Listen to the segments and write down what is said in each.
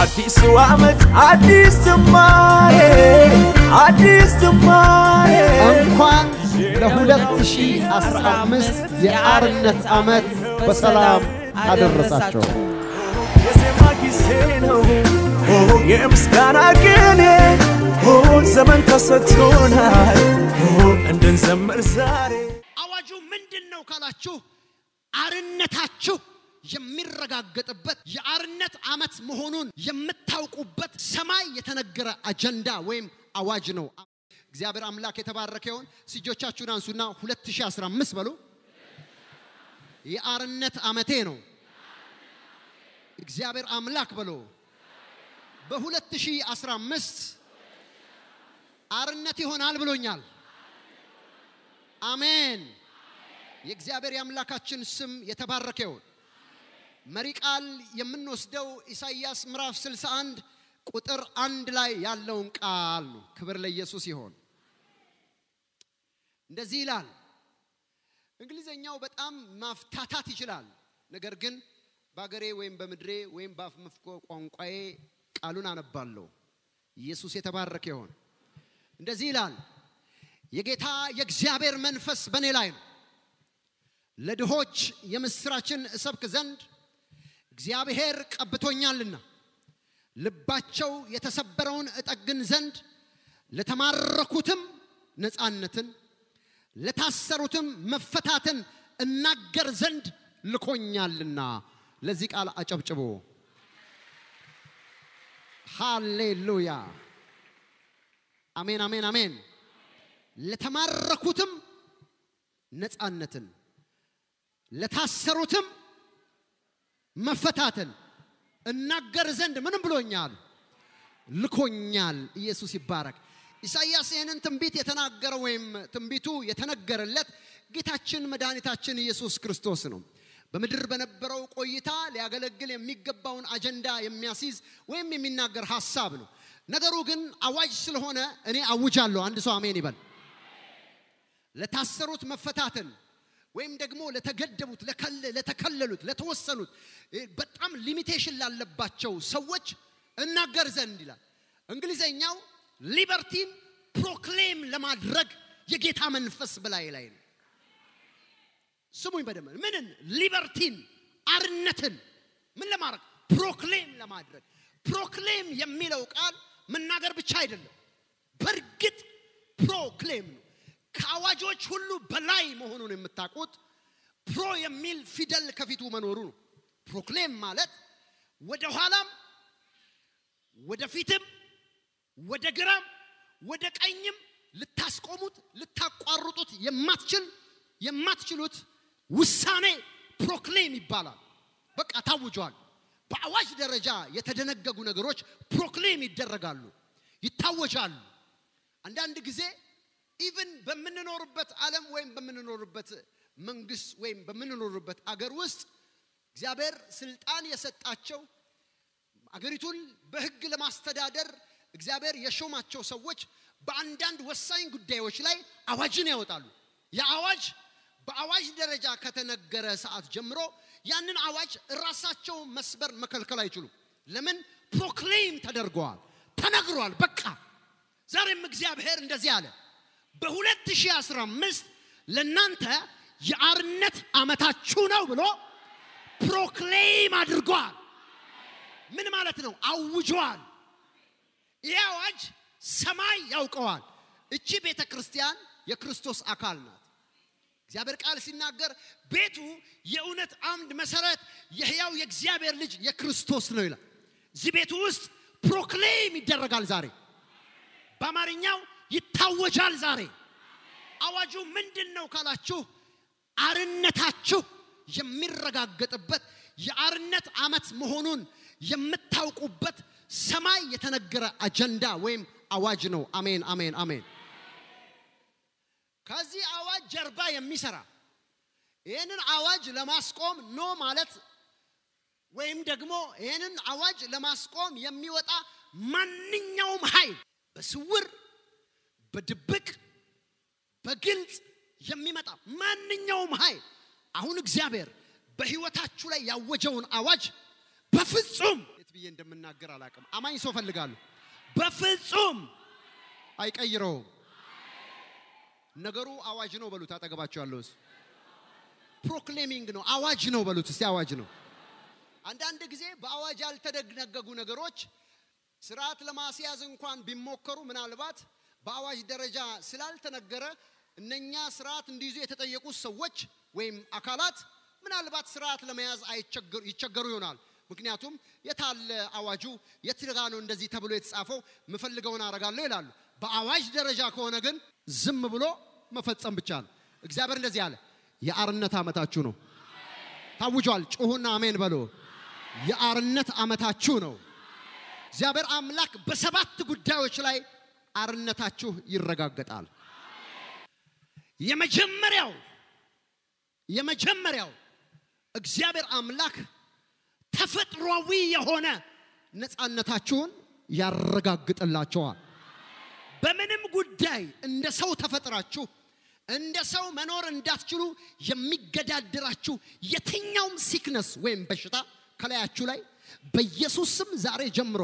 አዲሱ ዓመት አዲስ ዝማሬ አዲስ ዝማሬ እንኳን ለ2015 የአርነት ዓመት በሰላም አደረሳቸው። የዜማ ጊዜ ነው የምስጋና ቅኔ ዘመን ተሰጥቶናል እንድንዘምር ዛሬ አዋጁ ምንድን ነው ካላችሁ አርነታችሁ የሚረጋገጥበት የአርነት ዓመት መሆኑን የምታውቁበት ሰማይ የተነገረ አጀንዳ ወይም አዋጅ ነው። እግዚአብሔር አምላክ የተባረከ ይሆን። እጆቻችሁን አንሱና 2015 በሉ። የአርነት ዓመቴ ነው። እግዚአብሔር አምላክ በሎ በ2015 አርነት ይሆናል ብሎኛል። አሜን። የእግዚአብሔር የአምላካችን ስም የተባረከ ይሁን። መሪ ቃል የምንወስደው ኢሳይያስ ምዕራፍ 61 ቁጥር አንድ ላይ ያለውን ቃል ነው። ክብር ለኢየሱስ ይሆን። እንደዚህ ይላል። እንግሊዘኛው በጣም ማፍታታት ይችላል። ነገር ግን በአገሬ ወይም በምድሬ ወይም በአፍ መፍኮ ቋንቋዬ ቃሉን አነባለሁ። ኢየሱስ የተባረከ ይሆን። እንደዚህ ይላል። የጌታ የእግዚአብሔር መንፈስ በእኔ ላይ ነው፣ ለድሆች የምስራችን እሰብክ ዘንድ እግዚአብሔር ቀብቶኛልና፣ ልባቸው የተሰበረውን እጠግን ዘንድ ለተማረኩትም ነፃነትን ለታሰሩትም መፈታትን እናገር ዘንድ ልኮኛልና። ለዚህ ቃል አጨብጭቦ ሃሌሉያ። አሜን፣ አሜን፣ አሜን። ለተማረኩትም ነፃነትን ለታሰሩትም መፈታትን እናገር ዘንድ ምንም ብሎኛል ልኮኛል። ኢየሱስ ይባረክ። ኢሳይያስ ይህንን ትንቢት የተናገረው ወይም ትንቢቱ የተነገረለት ጌታችን መድኃኒታችን ኢየሱስ ክርስቶስ ነው። በምድር በነበረው ቆይታ ሊያገለግል የሚገባውን አጀንዳ የሚያስይዝ ወይም የሚናገር ሐሳብ ነው። ነገሩ ግን አዋጅ ስለሆነ እኔ አውጃለሁ። አንድ ሰው አሜን ይበል። ለታሰሩት መፈታትን ወይም ደግሞ ለተገደቡት፣ ለተከለሉት፣ ለተወሰኑት በጣም ሊሚቴሽን ላለባቸው ሰዎች እናገር ዘንድ ይላል። እንግሊዘኛው ሊበርቲን ፕሮክሌም ለማድረግ የጌታ መንፈስ በላይ ላይ ነው። ስሙኝ በደንብ ምንን ሊበርቲን አርነትን ምን ለማድረግ ፕሮክሌም ለማድረግ ፕሮክሌም የሚለው ቃል መናገር ብቻ አይደለም በእርግጥ ፕሮክሌም ነው ከአዋጆች ሁሉ በላይ መሆኑን የምታውቁት ፕሮ የሚል ፊደል ከፊቱ መኖሩ ነው ፕሮክሌም ማለት ወደ ኋላም ወደፊትም ወደ ግራም ወደ ቀኝም ልታስቆሙት ልታቋርጡት የማትችል የማትችሉት ውሳኔ ፕሮክሌም ይባላል። በቃ ታውጇል። በአዋጅ ደረጃ የተደነገጉ ነገሮች ፕሮክሌም ይደረጋሉ፣ ይታወጃሉ። አንዳንድ ጊዜ ኢቭን በምንኖርበት ዓለም ወይም በምንኖርበት መንግስት ወይም በምንኖርበት አገር ውስጥ እግዚአብሔር ስልጣን የሰጣቸው አገሪቱን በሕግ ለማስተዳደር እግዚአብሔር የሾማቸው ሰዎች በአንዳንድ ወሳኝ ጉዳዮች ላይ አዋጅን ያወጣሉ። የአዋጅ በአዋጅ ደረጃ ከተነገረ ሰዓት ጀምሮ ያንን አዋጅ ራሳቸው መስበር መከልከል አይችሉም። ለምን? ፕሮክሌም ተደርገዋል፣ ተነግሯል። በቃ ዛሬም እግዚአብሔር እንደዚህ አለ። በ2015 ለእናንተ የአርነት ዓመታችሁ ነው ብሎ ፕሮክሌም አድርጓል። ምን ማለት ነው? አውጇል። ይህ አዋጅ ሰማይ ያውቀዋል። እቺ ቤተ ክርስቲያን የክርስቶስ አካል ናት። እግዚአብሔር ቃል ሲናገር ቤቱ የእውነት አምድ መሰረት የሕያው የእግዚአብሔር ልጅ የክርስቶስ ነው ይላል። እዚህ ቤቱ ውስጥ ፕሮክሌም ይደረጋል ዛሬ። በአማርኛው ይታወጃል ዛሬ። አዋጁ ምንድን ነው ካላችሁ አርነታችሁ የሚረጋገጥበት የአርነት ዓመት መሆኑን የምታውቁበት ሰማይ የተነገረ አጀንዳ ወይም አዋጅ ነው። አሜን፣ አሜን፣ አሜን። ከዚህ አዋጅ ጀርባ የሚሰራ ይህንን አዋጅ ለማስቆም ኖ ማለት ወይም ደግሞ ይህንን አዋጅ ለማስቆም የሚወጣ ማንኛውም ኃይል በስውር በድብቅ በግልጽ የሚመጣ ማንኛውም ኃይል አሁን እግዚአብሔር በሕይወታችሁ ላይ ያወጀውን አዋጅ በፍጹም የት ብዬ እንደምናገር እንደምናገር አላውቅም። አማኝ ሰው ፈልጋለሁ። በፍጹም አይቀይረውም። ነገሩ አዋጅ ነው በሉት። አጠገባቸው ያለው ሰው ፕሮክሌሚንግ ነው፣ አዋጅ ነው በሉት። እስቲ አዋጅ ነው። አንዳንድ ጊዜ በአዋጅ ያልተደነገጉ ነገሮች ስርዓት ለማስያዝ እንኳን ቢሞከሩ ምናልባት በአዋጅ ደረጃ ስላልተነገረ እነኛ ስርዓት እንዲይዙ የተጠየቁ ሰዎች ወይም አካላት ምናልባት ስርዓት ለመያዝ አይቸገሩ- ይቸገሩ ይሆናል። ምክንያቱም የታለ አዋጁ የት ጋ ነው እንደዚህ ተብሎ የተጻፈው ምፈልገውን አረጋለሁ ይላሉ። በአዋጅ ደረጃ ከሆነ ግን ዝም ብሎ መፈጸም ብቻ ነው። እግዚአብሔር እንደዚህ አለ፣ የአርነት ዓመታችሁ ነው ታውጇል። ጩሁና አሜን በሎ። የአርነት ዓመታችሁ ነው። እግዚአብሔር አምላክ በሰባት ጉዳዮች ላይ አርነታችሁ ይረጋገጣል። የመጀመሪያው የመጀመሪያው እግዚአብሔር አምላክ ተፈጥሯዊ የሆነ ነፃነታችሁን ያረጋግጥላቸዋል። በምንም ጉዳይ እንደ ሰው ተፈጥራችሁ እንደ ሰው መኖር እንዳትችሉ የሚገዳደራችሁ የትኛውም ሲክነስ ወይም በሽታ ከላያችሁ ላይ በኢየሱስ ስም ዛሬ ጀምሮ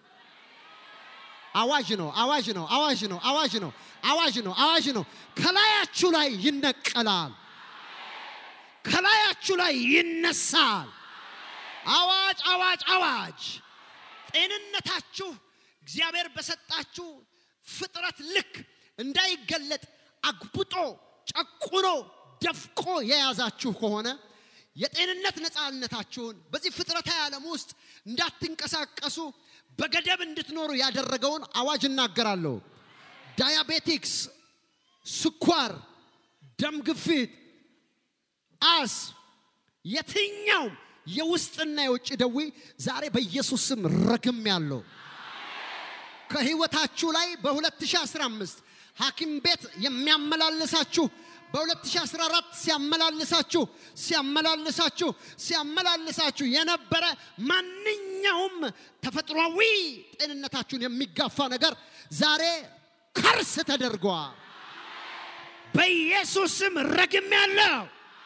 አዋጅ ነው፣ አዋጅ ነው፣ አዋጅ ነው፣ አዋጅ ነው፣ አዋጅ ነው፣ አዋጅ ነው። ከላያችሁ ላይ ይነቀላል፣ ከላያችሁ ላይ ይነሳል። አዋጅ፣ አዋጅ፣ አዋጅ። ጤንነታችሁ እግዚአብሔር በሰጣችሁ ፍጥረት ልክ እንዳይገለጥ አግብጦ ጨቁኖ ደፍቆ የያዛችሁ ከሆነ የጤንነት ነፃነታችሁን በዚህ ፍጥረታዊ ዓለም ውስጥ እንዳትንቀሳቀሱ በገደብ እንድትኖሩ ያደረገውን አዋጅ እናገራለሁ። ዳያቤቲክስ፣ ስኳር፣ ደም ግፊት፣ አስ የትኛውም የውስጥና የውጭ ደዌ ዛሬ በኢየሱስ ስም ረግም ያለው ከህይወታችሁ ላይ በ2015 ሐኪም ቤት የሚያመላልሳችሁ በ2014 ሲያመላልሳችሁ ሲያመላልሳችሁ ሲያመላልሳችሁ የነበረ ማንኛውም ተፈጥሯዊ ጤንነታችሁን የሚጋፋ ነገር ዛሬ ከርስ ተደርጓል። በኢየሱስ ስም ረግም ያለው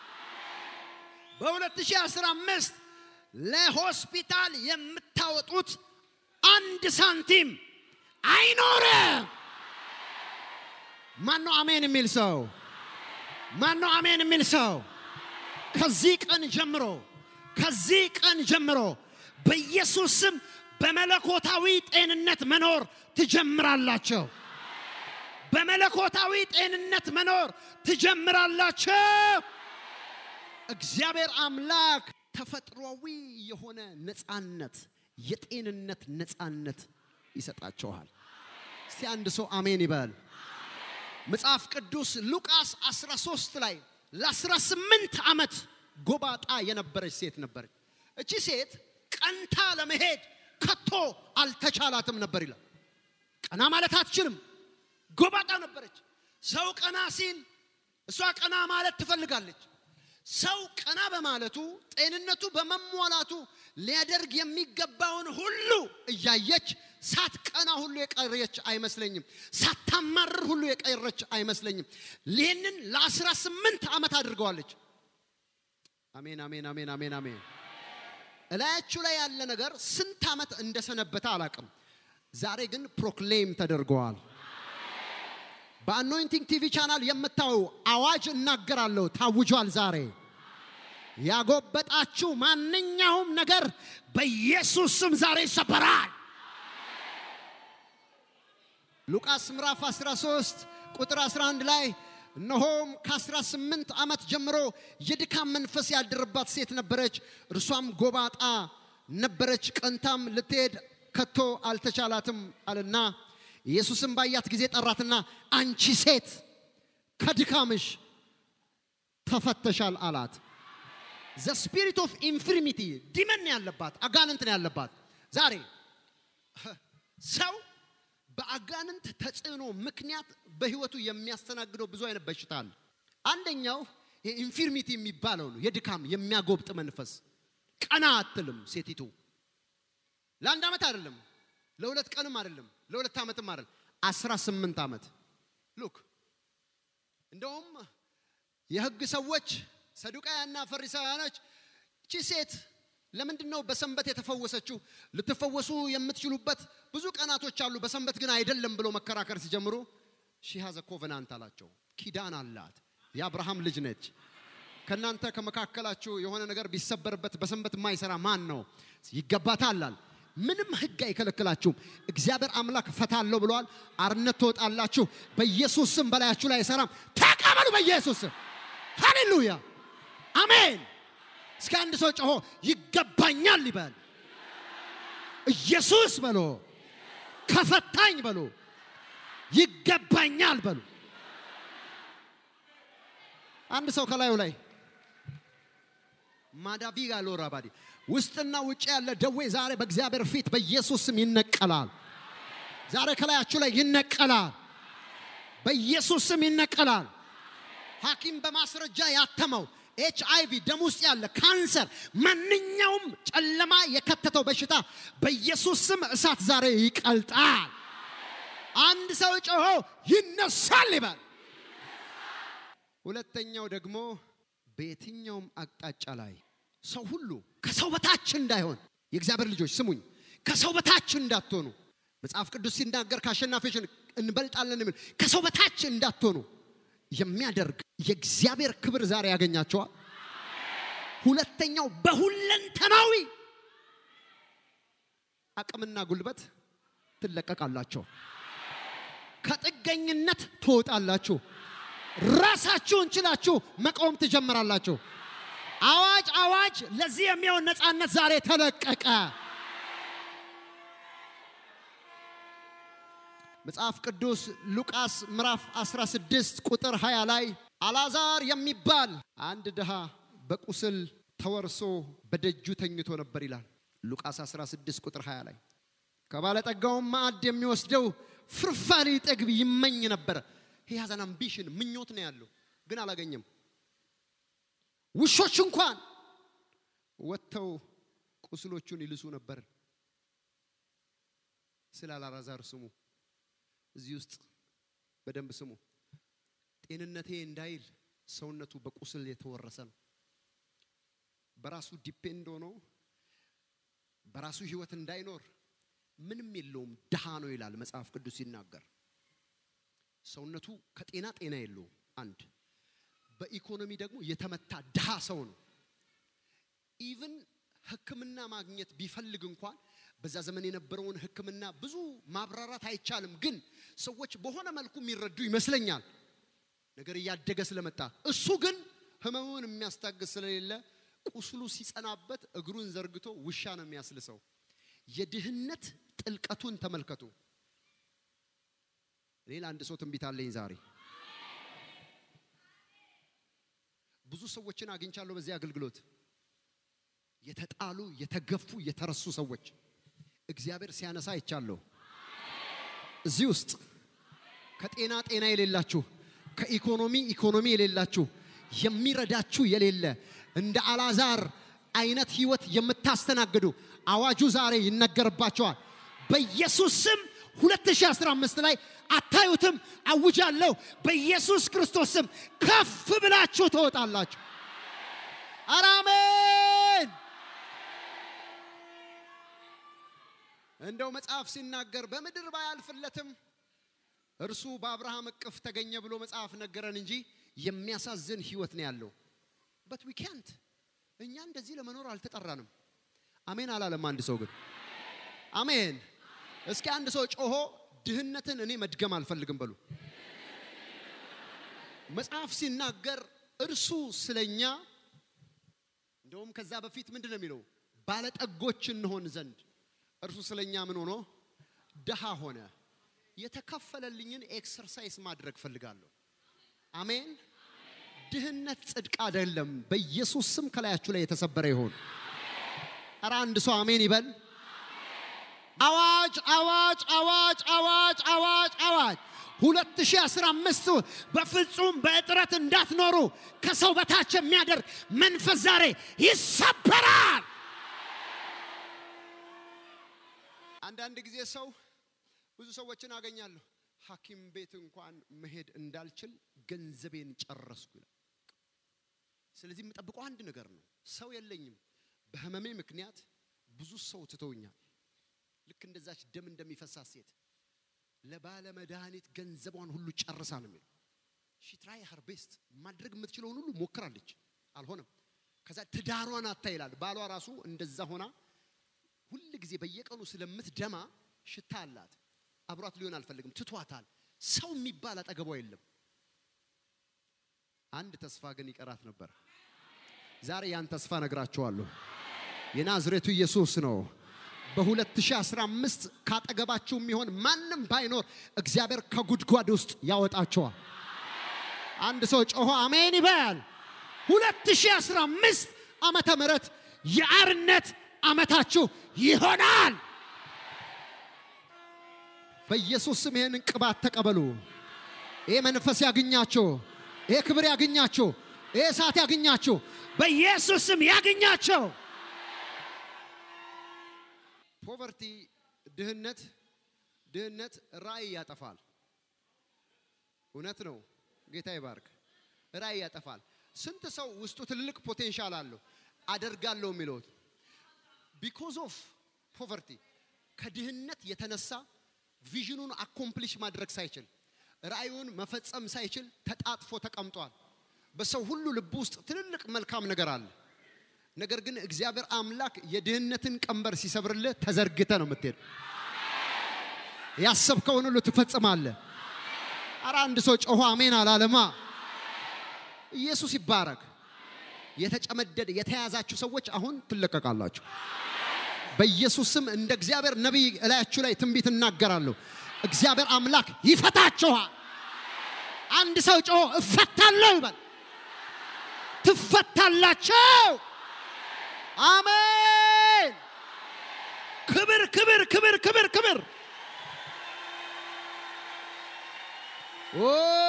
በ2015 ለሆስፒታል የምታወጡት አንድ ሳንቲም አይኖርም። ማን ነው አሜን የሚል ሰው? ማን ነው አሜን የሚል ሰው? ከዚህ ቀን ጀምሮ ከዚህ ቀን ጀምሮ በኢየሱስ ስም በመለኮታዊ ጤንነት መኖር ትጀምራላቸው። በመለኮታዊ ጤንነት መኖር ትጀምራላቸው። እግዚአብሔር አምላክ ተፈጥሯዊ የሆነ ነፃነት፣ የጤንነት ነፃነት ይሰጣቸዋል። እስቲ አንድ ሰው አሜን ይበል። መጽሐፍ ቅዱስ ሉቃስ 13 ላይ ለ18 ዓመት ጎባጣ የነበረች ሴት ነበረች። እቺ ሴት ቀንታ ለመሄድ ከቶ አልተቻላትም ነበር ይላል። ቀና ማለት አትችልም። ጎባጣ ነበረች። ሰው ቀና ሲል እሷ ቀና ማለት ትፈልጋለች። ሰው ቀና በማለቱ ጤንነቱ በመሟላቱ ሊያደርግ የሚገባውን ሁሉ እያየች ሳትቀና ሁሉ የቀረች አይመስለኝም። ሳታማርር ሁሉ የቀረች አይመስለኝም። ይህንን ለአስራ ስምንት ዓመት አድርገዋለች። አሜን፣ አሜን፣ አሜን፣ አሜን፣ አሜን። እላያችሁ ላይ ያለ ነገር ስንት ዓመት እንደሰነበተ አላቅም። ዛሬ ግን ፕሮክሌም ተደርገዋል። በአኖይንቲንግ ቲቪ ቻናል የምታዩ አዋጅ እናገራለሁ፣ ታውጇል። ዛሬ ያጎበጣችሁ ማንኛውም ነገር በኢየሱስ ስም ዛሬ ይሰበራል። ሉቃስ ምዕራፍ 13 ቁጥር 11 ላይ እነሆም ከ18 ዓመት ጀምሮ የድካም መንፈስ ያደረባት ሴት ነበረች። እርሷም ጎባጣ ነበረች፣ ቀንታም ልትሄድ ከቶ አልተቻላትም አለና ኢየሱስም ባያት ጊዜ ጠራትና አንቺ ሴት ከድካምሽ ተፈተሻል አላት። ዘ ስፒሪት ኦፍ ኢንፍሪሚቲ ዲመን ያለባት አጋንንት ነው ያለባት። ዛሬ ሰው በአጋንንት ተጽዕኖ ምክንያት በህይወቱ የሚያስተናግደው ብዙ አይነት በሽታ አለ። አንደኛው ኢንፊርሚቲ የሚባለው ነው፣ የድካም የሚያጎብጥ መንፈስ። ቀና አትልም ሴቲቱ። ለአንድ ዓመት አይደለም፣ ለሁለት ቀንም አይደለም፣ ለሁለት ዓመትም አይደለም፣ አስራ ስምንት ዓመት ሉክ እንደውም የህግ ሰዎች ሰዱቃያና ፈሪሳውያኖች እቺ ሴት ለምንድን ነው በሰንበት የተፈወሰችው? ልትፈወሱ የምትችሉበት ብዙ ቀናቶች አሉ፣ በሰንበት ግን አይደለም ብሎ መከራከር ሲጀምሩ ሺሃዘ ኮቨናንት አላቸው። ኪዳን አላት። የአብርሃም ልጅ ነች። ከእናንተ ከመካከላችሁ የሆነ ነገር ቢሰበርበት በሰንበት የማይሰራ ማን ነው? ይገባታል አለ። ምንም ህግ አይከለክላችሁም። እግዚአብሔር አምላክ እፈታለሁ ብለዋል። አርነት ትወጣላችሁ። በኢየሱስ ስም በላያችሁ ላይ አይሰራም። ተቀበሉ በኢየሱስ ስም። ሃሌሉያ አሜን። እስከ አንድ ሰው ጮሆ ይገባኛል ይበል። ኢየሱስ በሎ ከፈታኝ በሎ ይገባኛል በሉ። አንድ ሰው ከላዩ ላይ ማዳቪጋ ሎራ ባዲ ውስጥና ውጭ ያለ ደዌ ዛሬ በእግዚአብሔር ፊት በኢየሱስ ስም ይነቀላል። ዛሬ ከላያችሁ ላይ ይነቀላል። በኢየሱስ ስም ይነቀላል። ሐኪም በማስረጃ ያተመው ኤች አይ ቪ ደም ውስጥ ያለ ካንሰር፣ ማንኛውም ጨለማ የከተተው በሽታ በኢየሱስ ስም እሳት ዛሬ ይቀልጣል። አንድ ሰው ጮሆ ይነሳል ይበል። ሁለተኛው ደግሞ በየትኛውም አቅጣጫ ላይ ሰው ሁሉ ከሰው በታች እንዳይሆን የእግዚአብሔር ልጆች ስሙኝ፣ ከሰው በታች እንዳትሆኑ መጽሐፍ ቅዱስ ሲናገር ከአሸናፊዎች እንበልጣለን የሚል ከሰው በታች እንዳትሆኑ የሚያደርግ የእግዚአብሔር ክብር ዛሬ ያገኛቸዋል። ሁለተኛው በሁለንተናዊ አቅምና ጉልበት ትለቀቃላቸው። ከጥገኝነት ትወጣላችሁ። ራሳችሁን ችላችሁ መቆም ትጀምራላችሁ። አዋጅ አዋጅ! ለዚህ የሚሆን ነፃነት ዛሬ ተለቀቀ። መጽሐፍ ቅዱስ ሉቃስ ምዕራፍ 16 ቁጥር 20 ላይ አላዛር የሚባል አንድ ድሃ በቁስል ተወርሶ በደጁ ተኝቶ ነበር ይላል። ሉቃስ 16 ቁጥር 20 ላይ ከባለጠጋውም ማዕድ የሚወስደው ፍርፋሪ ጠግብ ይመኝ ነበር። ሂያዘን አምቢሽን ምኞት ነው ያለው፣ ግን አላገኘም። ውሾች እንኳን ወጥተው ቁስሎቹን ይልሱ ነበር። ስለ አላዛር ስሙ። እዚህ ውስጥ በደንብ ስሙ። ጤንነቴ እንዳይል ሰውነቱ በቁስል የተወረሰ ነው። በራሱ ዲፔንድ ሆኖ በራሱ ህይወት እንዳይኖር ምንም የለውም፣ ድሃ ነው ይላል መጽሐፍ ቅዱስ ሲናገር። ሰውነቱ ከጤና ጤና የለውም። አንድ በኢኮኖሚ ደግሞ የተመታ ድሃ ሰው ነው። ኢቭን ሕክምና ማግኘት ቢፈልግ እንኳን በዛ ዘመን የነበረውን ሕክምና ብዙ ማብራራት አይቻልም፣ ግን ሰዎች በሆነ መልኩ የሚረዱ ይመስለኛል። ነገር እያደገ ስለመጣ እሱ ግን ህመሙን የሚያስታግስ ስለሌለ ቁስሉ ሲጸናበት እግሩን ዘርግቶ ውሻ ነው የሚያስልሰው። የድህነት ጥልቀቱን ተመልከቱ። ሌላ አንድ ሰው ትንቢት አለኝ ዛሬ። ብዙ ሰዎችን አግኝቻለሁ በዚህ አገልግሎት የተጣሉ የተገፉ የተረሱ ሰዎች እግዚአብሔር ሲያነሳ አይቻለሁ። እዚህ ውስጥ ከጤና ጤና የሌላችሁ ከኢኮኖሚ ኢኮኖሚ የሌላችሁ የሚረዳችሁ የሌለ እንደ አላዛር አይነት ህይወት የምታስተናግዱ አዋጁ ዛሬ ይነገርባቸዋል። በኢየሱስ ስም 2015 ላይ አታዩትም፣ አውጃለሁ። በኢየሱስ ክርስቶስ ስም ከፍ ብላችሁ ትወጣላችሁ። ኧረ አሜን። እንደው መጽሐፍ ሲናገር በምድር ባያልፍለትም እርሱ በአብርሃም እቅፍ ተገኘ ብሎ መጽሐፍ ነገረን እንጂ የሚያሳዝን ህይወት ነው ያለው። በት ዊ ካንት እኛ እንደዚህ ለመኖር አልተጠራንም። አሜን አላለም አንድ ሰው ግን አሜን። እስኪ አንድ ሰው ጮሆ ድህነትን እኔ መድገም አልፈልግም በሉ። መጽሐፍ ሲናገር እርሱ ስለኛ እንደውም ከዛ በፊት ምንድን ነው የሚለው? ባለጠጎች እንሆን ዘንድ እርሱ ስለኛ ምን ሆኖ ድሃ ሆነ። የተከፈለልኝን ኤክሰርሳይዝ ማድረግ ፈልጋለሁ። አሜን። ድህነት ጽድቅ አይደለም። በኢየሱስ ስም ከላያችሁ ላይ የተሰበረ ይሆን። ኧረ አንድ ሰው አሜን ይበል። አዋጅ አዋጅ አዋጅ አዋጅ አዋጅ አዋጅ 2015 በፍጹም በእጥረት እንዳትኖሩ ከሰው በታች የሚያደርግ መንፈስ ዛሬ ይሰበራል። አንዳንድ ጊዜ ሰው ብዙ ሰዎችን አገኛለሁ ሐኪም ቤት እንኳን መሄድ እንዳልችል ገንዘቤን ጨረስኩ ይላል። ስለዚህ የምጠብቀው አንድ ነገር ነው። ሰው የለኝም፣ በህመሜ ምክንያት ብዙ ሰው ትተውኛል። ልክ እንደዛች ደም እንደሚፈሳት ሴት ለባለ መድኃኒት ገንዘቧን ሁሉ ጨርሳ ነው የሚለው። ሺትራይ ሀር ቤስት ማድረግ የምትችለውን ሁሉ ሞክራለች፣ አልሆነም። ከዛ ትዳሯን አታ ይላል። ባሏ ራሱ እንደዛ ሆና ሁል ጊዜ በየቀኑ ስለምትደማ ሽታ አላት። አብሯት ሊሆን አልፈልግም፣ ትቷታል። ሰው የሚባል አጠገቧ የለም። አንድ ተስፋ ግን ይቀራት ነበር። ዛሬ ያን ተስፋ ነግራችኋለሁ። የናዝሬቱ ኢየሱስ ነው። በ2015 ካጠገባችሁ የሚሆን ማንም ባይኖር እግዚአብሔር ከጉድጓድ ውስጥ ያወጣቸዋል። አንድ ሰው ጮሆ አሜን ይበል። 2015 ዓመተ ምህረት የአርነት ዓመታችሁ ይሆናል። በኢየሱስ ስም ይህንን ቅባት ተቀበሉ። ይሄ መንፈስ ያግኛችሁ። ይሄ ክብር ያግኛችሁ። ይሄ እሳት ያግኛችሁ። በኢየሱስ ስም ያግኛቸው። ፖቨርቲ ድህነት ድህነት ራእይ ያጠፋል። እውነት ነው። ጌታ ይባርክ። ራእይ ያጠፋል። ስንት ሰው ውስጡ ትልቅ ፖቴንሻል አለው አደርጋለሁ የሚለው ቢኮዝ ኦፍ ፖቨርቲ ከድህነት የተነሳ ቪዥኑን አኮምፕሊሽ ማድረግ ሳይችል ራእዩን መፈጸም ሳይችል ተጣጥፎ ተቀምጧል። በሰው ሁሉ ልብ ውስጥ ትልልቅ መልካም ነገር አለ። ነገር ግን እግዚአብሔር አምላክ የድህነትን ቀንበር ሲሰብርልህ ተዘርግተ ነው የምትሄድ። ያሰብከውን ሁሉ ትፈጽማለህ። አረ አንድ ሰው ጮሆ አሜን አላለማ። ኢየሱስ ይባረክ። የተጨመደደ የተያዛችሁ ሰዎች አሁን ትለቀቃላችሁ። በኢየሱስ ስም እንደ እግዚአብሔር ነቢይ እላያችሁ ላይ ትንቢት እናገራለሁ። እግዚአብሔር አምላክ ይፈታችኋል። አንድ ሰው ጮሆ እፈታለሁ ይበል። ትፈታላቸው። አሜን። ክብር ክብር ክብር ክብር ክብር ኦ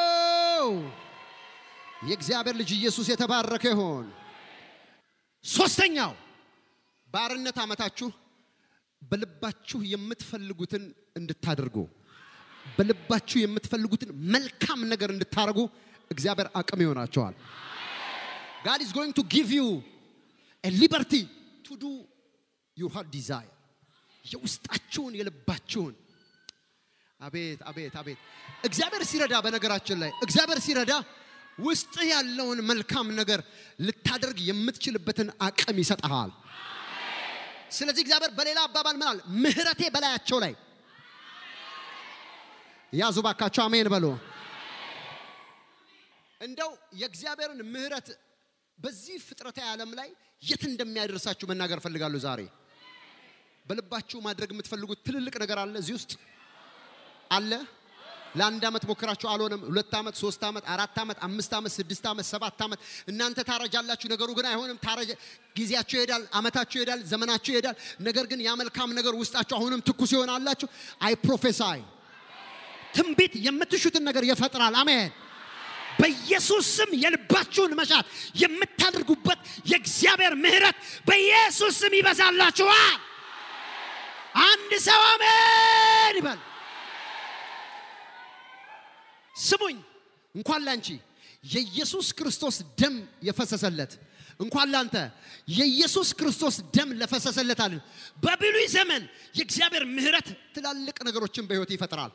የእግዚአብሔር ልጅ ኢየሱስ የተባረከ ይሆን። ሶስተኛው ባርነት ዓመታችሁ በልባችሁ የምትፈልጉትን እንድታደርጉ በልባችሁ የምትፈልጉትን መልካም ነገር እንድታደርጉ እግዚአብሔር አቅም ይሆናቸዋል። God is going to give you a liberty to do your heart desire. የውስጣችሁን የልባችሁን አቤት አቤት አቤት እግዚአብሔር ሲረዳ በነገራችን ላይ እግዚአብሔር ሲረዳ ውስጥ ያለውን መልካም ነገር ልታደርግ የምትችልበትን አቅም ይሰጠሃል። ስለዚህ እግዚአብሔር በሌላ አባባል ምናል ምህረቴ በላያቸው ላይ ያዙ ባካቸው አሜን በሉ። እንደው የእግዚአብሔርን ምህረት በዚህ ፍጥረታዊ ዓለም ላይ የት እንደሚያደርሳችሁ መናገር ፈልጋለሁ ዛሬ። በልባችሁ ማድረግ የምትፈልጉት ትልልቅ ነገር አለ እዚህ ውስጥ አለ። ለአንድ ዓመት ሞክራችሁ አልሆነም። ሁለት ዓመት፣ ሶስት ዓመት፣ አራት ዓመት፣ አምስት ዓመት፣ ስድስት ዓመት፣ ሰባት ዓመት እናንተ ታረጃላችሁ። ነገሩ ግን አይሆንም። ታረጀ ጊዜያችሁ ይሄዳል፣ ዓመታችሁ ይሄዳል፣ ዘመናችሁ ይሄዳል። ነገር ግን ያ መልካም ነገር ውስጣችሁ አሁንም ትኩስ ይሆናላችሁ። አይ ፕሮፌሳይ ትንቢት የምትሹትን ነገር ይፈጥራል። አሜን። በኢየሱስ ስም የልባችሁን መሻት የምታደርጉበት የእግዚአብሔር ምሕረት በኢየሱስ ስም ይበዛላችኋል። አንድ ሰው አሜን ይበል። ስሙኝ፣ እንኳን ላንቺ የኢየሱስ ክርስቶስ ደም የፈሰሰለት እንኳን ላንተ የኢየሱስ ክርስቶስ ደም ለፈሰሰለት አለ። በብሉይ ዘመን የእግዚአብሔር ምሕረት ትላልቅ ነገሮችን በሕይወት ይፈጥራል።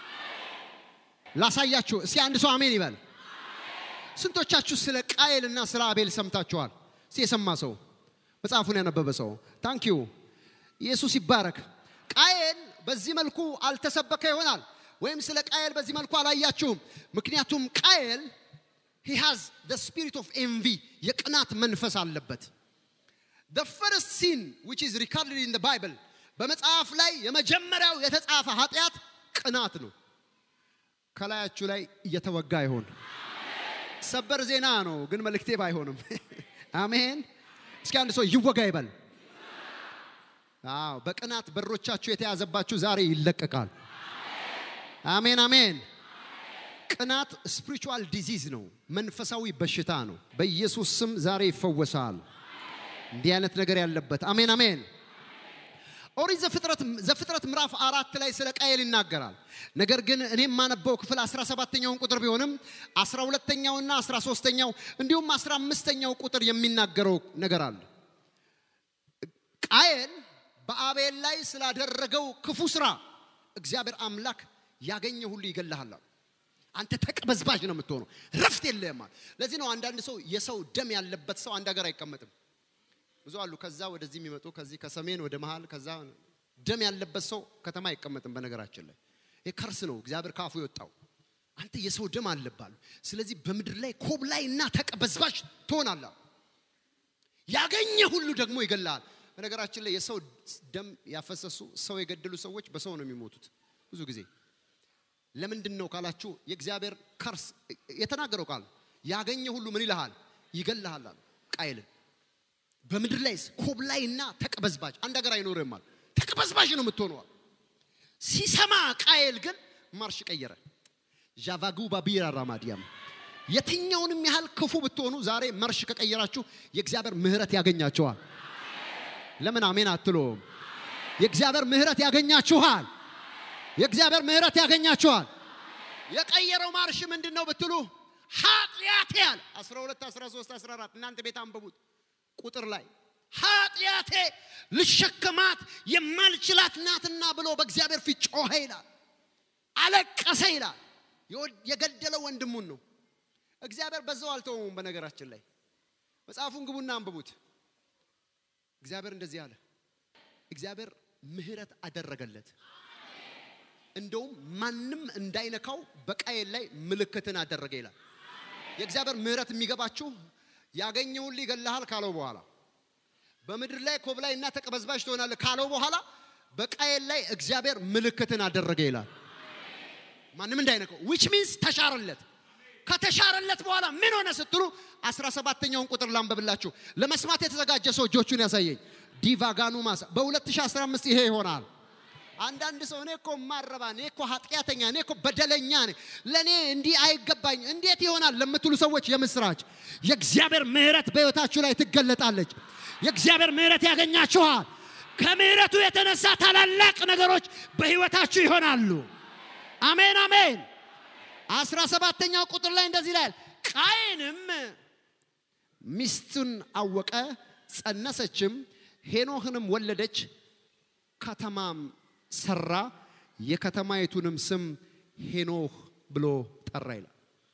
ላሳያችሁ እስኪ አንድ ሰው አሜን ይበል። ስንቶቻችሁ ስለ ቃየል እና ስለ አቤል ሰምታችኋል? እስኪ የሰማ ሰው መጽሐፉን ያነበበ ሰው ታንኪዩ ኢየሱስ ይባረክ። ቃየል በዚህ መልኩ አልተሰበከ ይሆናል ወይም ስለ ቃየል በዚህ መልኩ አላያችሁም። ምክንያቱም ቃየል he has the spirit of envy የቅናት መንፈስ አለበት። the first sin which is recorded in the bible በመጽሐፍ ላይ የመጀመሪያው የተጻፈ ኃጢአት ቅናት ነው። ከላያችሁ ላይ እየተወጋ ይሆን ሰበር ዜና ነው፣ ግን መልእክቴ ባይሆንም አሜን። እስኪ አንድ ሰው ይወጋ ይበል። አዎ በቅናት በሮቻችሁ የተያዘባችሁ ዛሬ ይለቀቃል። አሜን አሜን። ቅናት ስፒሪቹዋል ዲዚዝ ነው፣ መንፈሳዊ በሽታ ነው። በኢየሱስ ስም ዛሬ ይፈወሳል። እንዲህ አይነት ነገር ያለበት አሜን አሜን። ኦሪት ዘፍጥረት ዘፍጥረት ምዕራፍ አራት ላይ ስለ ቃየል ይናገራል። ነገር ግን እኔ የማነበው ክፍል 17ኛውን ቁጥር ቢሆንም 12ኛውና 13ኛው እንዲሁም 15ኛው ቁጥር የሚናገረው ነገር አለ። ቃየል በአቤል ላይ ስላደረገው ክፉ ስራ እግዚአብሔር አምላክ ያገኘ ሁሉ ይገልሃል አለ። አንተ ተቀበዝባዥ ነው የምትሆነው፣ ረፍት የለህም አለ። ለዚህ ነው አንዳንድ ሰው የሰው ደም ያለበት ሰው አንድ ሀገር አይቀመጥም። ብዙ አሉ ከዛ ወደዚህ የሚመጡ ከዚህ ከሰሜን ወደ መሃል ከዛ ደም ያለበት ሰው ከተማ አይቀመጥም። በነገራችን ላይ ይህ ከርስ ነው እግዚአብሔር ካፉ የወጣው። አንተ የሰው ደም አለባሉ። ስለዚህ በምድር ላይ ኮብላይ እና ተቀበዝባዥ ትሆናለህ። ያገኘ ሁሉ ደግሞ ይገላል። በነገራችን ላይ የሰው ደም ያፈሰሱ ሰው የገደሉ ሰዎች በሰው ነው የሚሞቱት ብዙ ጊዜ። ለምንድን ነው ካላችሁ የእግዚአብሔር ከርስ የተናገረው ቃል ያገኘ ሁሉ ምን ይልሃል? ይገልሃል አለ ቃየልን። በምድር ላይ ኮብላይና ተቀበዝባዥ አንድ ሀገር አይኖርም አለ። ተቀበዝባዥ ነው የምትሆነዋል። ሲሰማ ቃየል ግን ማርሽ ቀየረ። ዣቫጉ ባቢራ ራማዲያም የትኛውንም ያህል ክፉ ብትሆኑ ዛሬ መርሽ ከቀየራችሁ የእግዚአብሔር ምሕረት ያገኛችኋል። ለምን አሜን አትሎም? የእግዚአብሔር ምሕረት ያገኛችኋል። የእግዚአብሔር ምሕረት ያገኛችኋል። የቀየረው ማርሽ ምንድን ነው ብትሉ ኃጢአቴ ያለ 12 13 14 እናንተ ቤት አንብቡት ቁጥር ላይ ኃጢአቴ ልሸከማት የማልችላት ናትና ብሎ በእግዚአብሔር ፊት ጮኸ ይላል። አለቀሰ ይላል። የገደለው ወንድሙን ነው። እግዚአብሔር በዛው አልተወውም። በነገራችን ላይ መጽሐፉን ግቡና አንብቡት። እግዚአብሔር እንደዚህ አለ። እግዚአብሔር ምሕረት አደረገለት። እንደውም ማንም እንዳይነካው በቃየል ላይ ምልክትን አደረገ ይላል። የእግዚአብሔር ምሕረት የሚገባችሁ ያገኘውን ይገልሃል ካለው በኋላ በምድር ላይ ኮብላይ እና ተቀበዝባዥ ትሆናለህ ካለው በኋላ በቃየል ላይ እግዚአብሔር ምልክትን አደረገ ይላል። ማንም እንዳይነካው ዊች ሚንስ ተሻረለት። ከተሻረለት በኋላ ምን ሆነ ስትሉ አስራ ሰባተኛውን ቁጥር ላንበብላችሁ። ለመስማት የተዘጋጀ ሰው እጆቹን ያሳየኝ። ዲቫጋኑ ማሳ በ2015 ይሄ ይሆናል። አንዳንድ ሰው እኔ እኮ ማረባ፣ እኔ እኮ ኃጢአተኛ፣ እኔ እኮ በደለኛ ነኝ፣ ለእኔ እንዲህ አይገባኝ፣ እንዴት ይሆናል ለምትሉ ሰዎች የምስራች፣ የእግዚአብሔር ምሕረት በሕይወታችሁ ላይ ትገለጣለች። የእግዚአብሔር ምሕረት ያገኛችኋል። ከምሕረቱ የተነሳ ታላላቅ ነገሮች በሕይወታችሁ ይሆናሉ። አሜን አሜን። አስራ ሰባተኛው ቁጥር ላይ እንደዚህ ይላል፣ ቃየንም ሚስቱን አወቀ፣ ጸነሰችም፣ ሄኖህንም ወለደች፣ ከተማም ሰራ፣ የከተማይቱንም ስም ሄኖህ ብሎ ጠራ ይላል።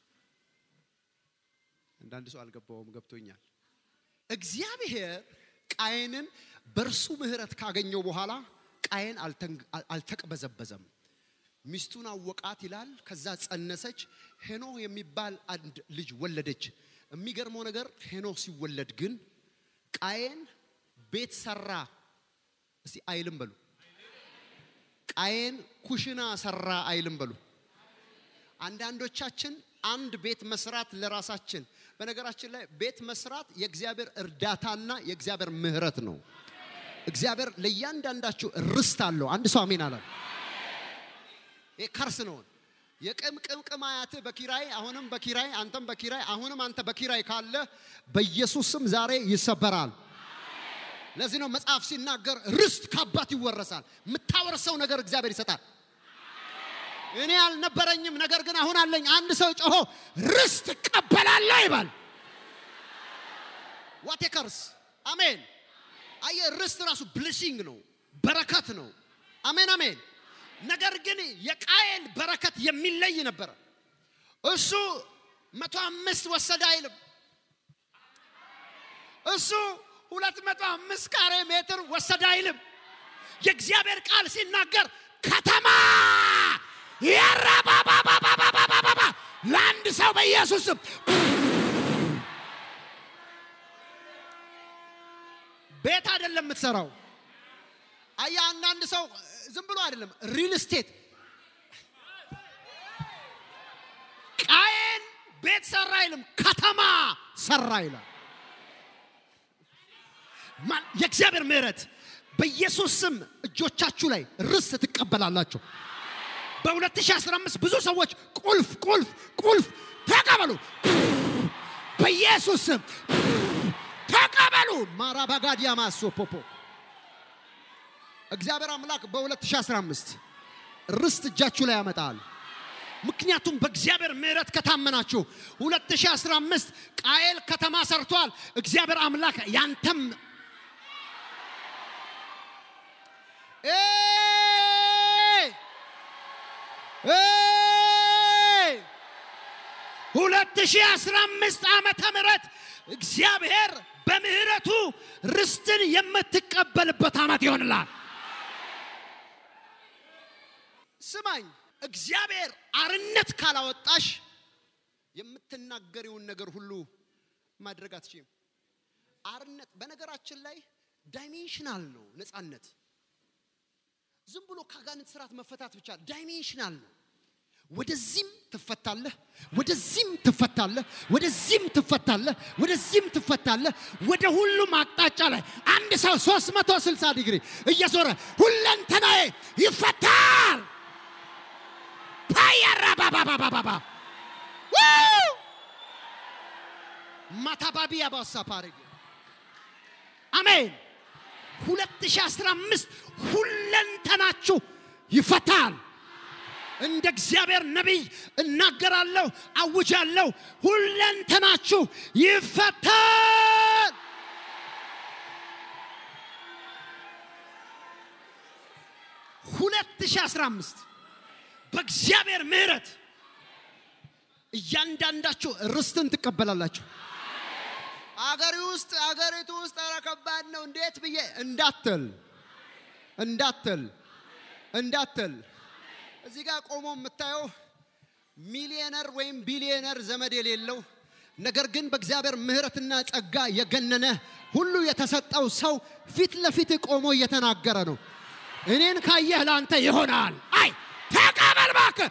አንዳንድ ሰው አልገባውም፣ ገብቶኛል። እግዚአብሔር ቃየንን በእርሱ ምሕረት ካገኘው በኋላ ቃየን አልተቅበዘበዘም። ሚስቱን አወቃት ይላል። ከዛ ጸነሰች፣ ሄኖህ የሚባል አንድ ልጅ ወለደች። የሚገርመው ነገር ሄኖህ ሲወለድ ግን ቃየን ቤት ሰራ። እስቲ አይልም በሉ። ቃየን ኩሽና ሰራ አይልም በሉ። አንዳንዶቻችን አንድ ቤት መስራት ለራሳችን በነገራችን ላይ ቤት መስራት የእግዚአብሔር እርዳታና የእግዚአብሔር ምሕረት ነው። እግዚአብሔር ለእያንዳንዳችሁ ርስት አለው። አንድ ሰው አሜን አለ። ይሄ ከርስ ነው። የቅምቅምቅም አያትህ በኪራይ አሁንም በኪራይ አንተም በኪራይ አሁንም አንተ በኪራይ ካለ በኢየሱስ ስም ዛሬ ይሰበራል። ለዚህ ነው መጽሐፍ ሲናገር ርስት ከአባት ይወረሳል። የምታወርሰው ነገር እግዚአብሔር ይሰጣል። እኔ አልነበረኝም፣ ነገር ግን አሁን አለኝ። አንድ ሰው ጮሆ ርስት እቀበላለሁ ይባል። ዋቴ ከርስ አሜን። አየ ርስት ራሱ ብሌሲንግ ነው፣ በረከት ነው። አሜን አሜን። ነገር ግን የቃየል በረከት የሚለይ ነበረ። እሱ መቶ አምስት ወሰደ አይልም። እሱ ሁለት መቶ አምስት ካሬ ሜትር ወሰደ አይልም። የእግዚአብሔር ቃል ሲናገር ከተማ ያራባባባባባባባ ለአንድ ሰው በኢየሱስም ቤት አይደለም የምትሰራው። አያ አንዳንድ ሰው ዝም ብሎ አይደለም ሪል ስቴት ቃየን ቤት ሰራ አይልም፣ ከተማ ሰራ ይላል። የእግዚአብሔር ምሕረት በኢየሱስ ስም እጆቻችሁ ላይ ርስት ትቀበላላችሁ። በ2015 ብዙ ሰዎች ቁልፍ ቁልፍ ቁልፍ ተቀበሉ። በኢየሱስ ስም ተቀበሉ። ማራባጋዲያ ማሶ ፖፖ እግዚአብሔር አምላክ በ2015 ርስት እጃችሁ ላይ ያመጣል። ምክንያቱም በእግዚአብሔር ምሕረት ከታመናችሁ 2015 ቃየል ከተማ ሰርቷል። እግዚአብሔር አምላክ ያንተም ኤይ! ኤይ! 2015 ዓመተ ምህረት እግዚአብሔር በምህረቱ ርስትን የምትቀበልበት ዓመት ይሆንላል። ስማኝ፣ እግዚአብሔር አርነት ካላወጣሽ የምትናገሪውን ነገር ሁሉ ማድረግ አትችይም። አርነት በነገራችን ላይ ዳይሜንሽናል ነው ነፃነት። ዝም ብሎ ከአጋንንት ስርዓት መፈታት ብቻ ዳይሜንሽናል ነው። ወደዚህም ትፈታለህ፣ ወደዚህም ትፈታለህ፣ ወደዚህም ትፈታለህ፣ ወደዚህም ትፈታለህ። ወደ ሁሉም አቅጣጫ ላይ አንድ ሰው 360 ዲግሪ እየዞረ ሁለንተናዬ ይፈታል። ፓያራ ባባባባባ ማታባቢ ያባሳ ፓረግ አሜን። 2015 ሁለንተናችሁ ይፈታል። እንደ እግዚአብሔር ነቢይ እናገራለሁ፣ አውጃለሁ። ሁለንተናችሁ ይፈታል። ሁለት ሺህ አስራ አምስት በእግዚአብሔር ምሕረት እያንዳንዳችሁ ርስትን ትቀበላላችሁ። አገሪ ውስጥ አገሪቱ ውስጥ ኧረ ከባድ ነው እንዴት ብዬ እንዳትል እንዳትል እንዳትል እዚህ ጋር ቆሞ የምታየው ሚሊዮነር ወይም ቢሊዮነር ዘመድ የሌለው ነገር ግን በእግዚአብሔር ምሕረትና ጸጋ የገነነ ሁሉ የተሰጠው ሰው ፊት ለፊት ቆሞ እየተናገረ ነው። እኔን ካየህ ለአንተ ይሆናል። አይ ተቀበል እባክህ፣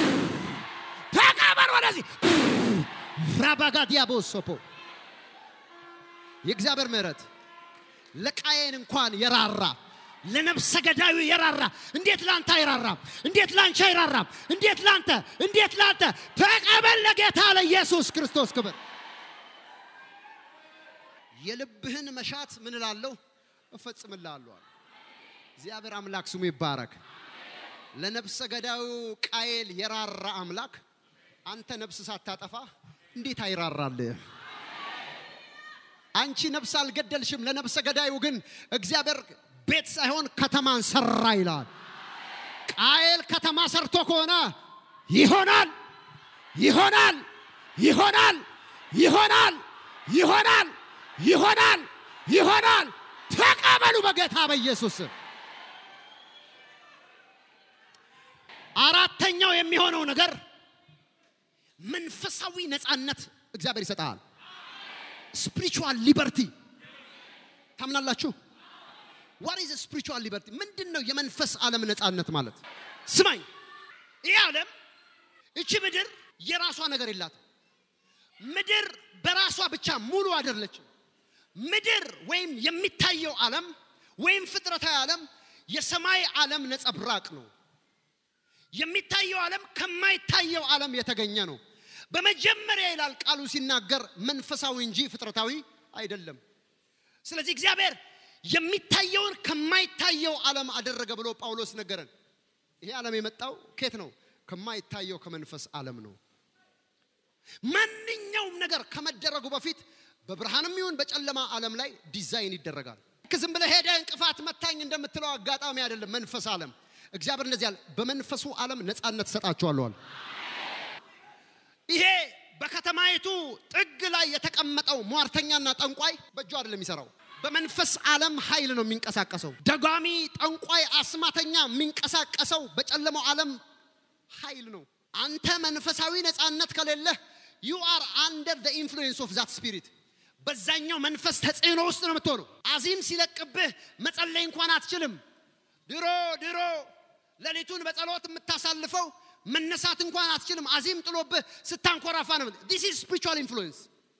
ተቀበል ወደዚህ ፍራባጋዲያ ቦሶፖ የእግዚአብሔር ምሕረት ለቃየን እንኳን የራራ ለነፍሰ ገዳዩ የራራ እንዴት ላንተ አይራራም? እንዴት ላንቺ አይራራም? እንዴት ላንተ እንዴት ላንተ ተቀበል። ለጌታ ለኢየሱስ ክርስቶስ ክብር። የልብህን መሻት ምን እላለሁ እፈጽምልሃለሁ። አለ። እግዚአብሔር አምላክ ስሙ ይባረክ። ለነፍሰ ገዳዩ ቃየል የራራ አምላክ አንተ ነፍስ ሳታጠፋ እንዴት አይራራልህ? አንቺ ነፍስ አልገደልሽም። ለነፍሰ ገዳዩ ግን እግዚአብሔር ቤት ሳይሆን ከተማን ሰራ ይላል። ቃየል ከተማ ሰርቶ ከሆነ ይሆናል፣ ይሆናል፣ ይሆናል፣ ይሆናል፣ ይሆናል፣ ይሆናል፣ ይሆናል። ተቀበሉ በጌታ በኢየሱስ ስም። አራተኛው የሚሆነው ነገር መንፈሳዊ ነፃነት እግዚአብሔር ይሰጣል። ስፒሪቹዋል ሊበርቲ ታምናላችሁ? ዋት ኢዝ ስፒሪቹዋል ሊበርቲ? ምንድን ነው የመንፈስ ዓለም ነፃነት ማለት? ስማኝ፣ ይህ ዓለም እቺ ምድር የራሷ ነገር የላትም። ምድር በራሷ ብቻ ሙሉ አይደለችም። ምድር ወይም የሚታየው ዓለም ወይም ፍጥረታዊ ዓለም የሰማይ ዓለም ነጸብራቅ ነው። የሚታየው ዓለም ከማይታየው ዓለም የተገኘ ነው። በመጀመሪያ ይላል ቃሉ ሲናገር መንፈሳዊ እንጂ ፍጥረታዊ አይደለም። ስለዚህ እግዚአብሔር የሚታየውን ከማይታየው ዓለም አደረገ ብሎ ጳውሎስ ነገረን። ይሄ ዓለም የመጣው ከየት ነው? ከማይታየው ከመንፈስ ዓለም ነው። ማንኛውም ነገር ከመደረጉ በፊት በብርሃንም ይሁን በጨለማ ዓለም ላይ ዲዛይን ይደረጋል። ልክ ዝም ብለህ ሄደህ እንቅፋት መታኝ እንደምትለው አጋጣሚ አይደለም። መንፈስ ዓለም እግዚአብሔር እንደዚህ ያለ በመንፈሱ ዓለም ነፃነት ሰጣችኋለዋል። ይሄ በከተማይቱ ጥግ ላይ የተቀመጠው ሟርተኛና ጠንቋይ በእጁ አይደለም የሚሰራው፣ በመንፈስ ዓለም ኃይል ነው የሚንቀሳቀሰው። ደጋሚ፣ ጠንቋይ፣ አስማተኛ የሚንቀሳቀሰው በጨለማው ዓለም ኃይል ነው። አንተ መንፈሳዊ ነፃነት ከሌለህ ዩ አር አንደር ዘ ኢንፍሉዌንስ ኦፍ ዛት ስፒሪት በዛኛው መንፈስ ተጽዕኖ ውስጥ ነው የምትሆነው። አዚም ሲለቅብህ መጸለይ እንኳን አትችልም። ድሮ ድሮ ሌሊቱን በጸሎት የምታሳልፈው መነሳት እንኳን አትችልም። አዚም ጥሎብህ ስታንኮራፋ ነው። ዲስ ኢዝ ስፒሪቹዋል ኢንፍሉዌንስ።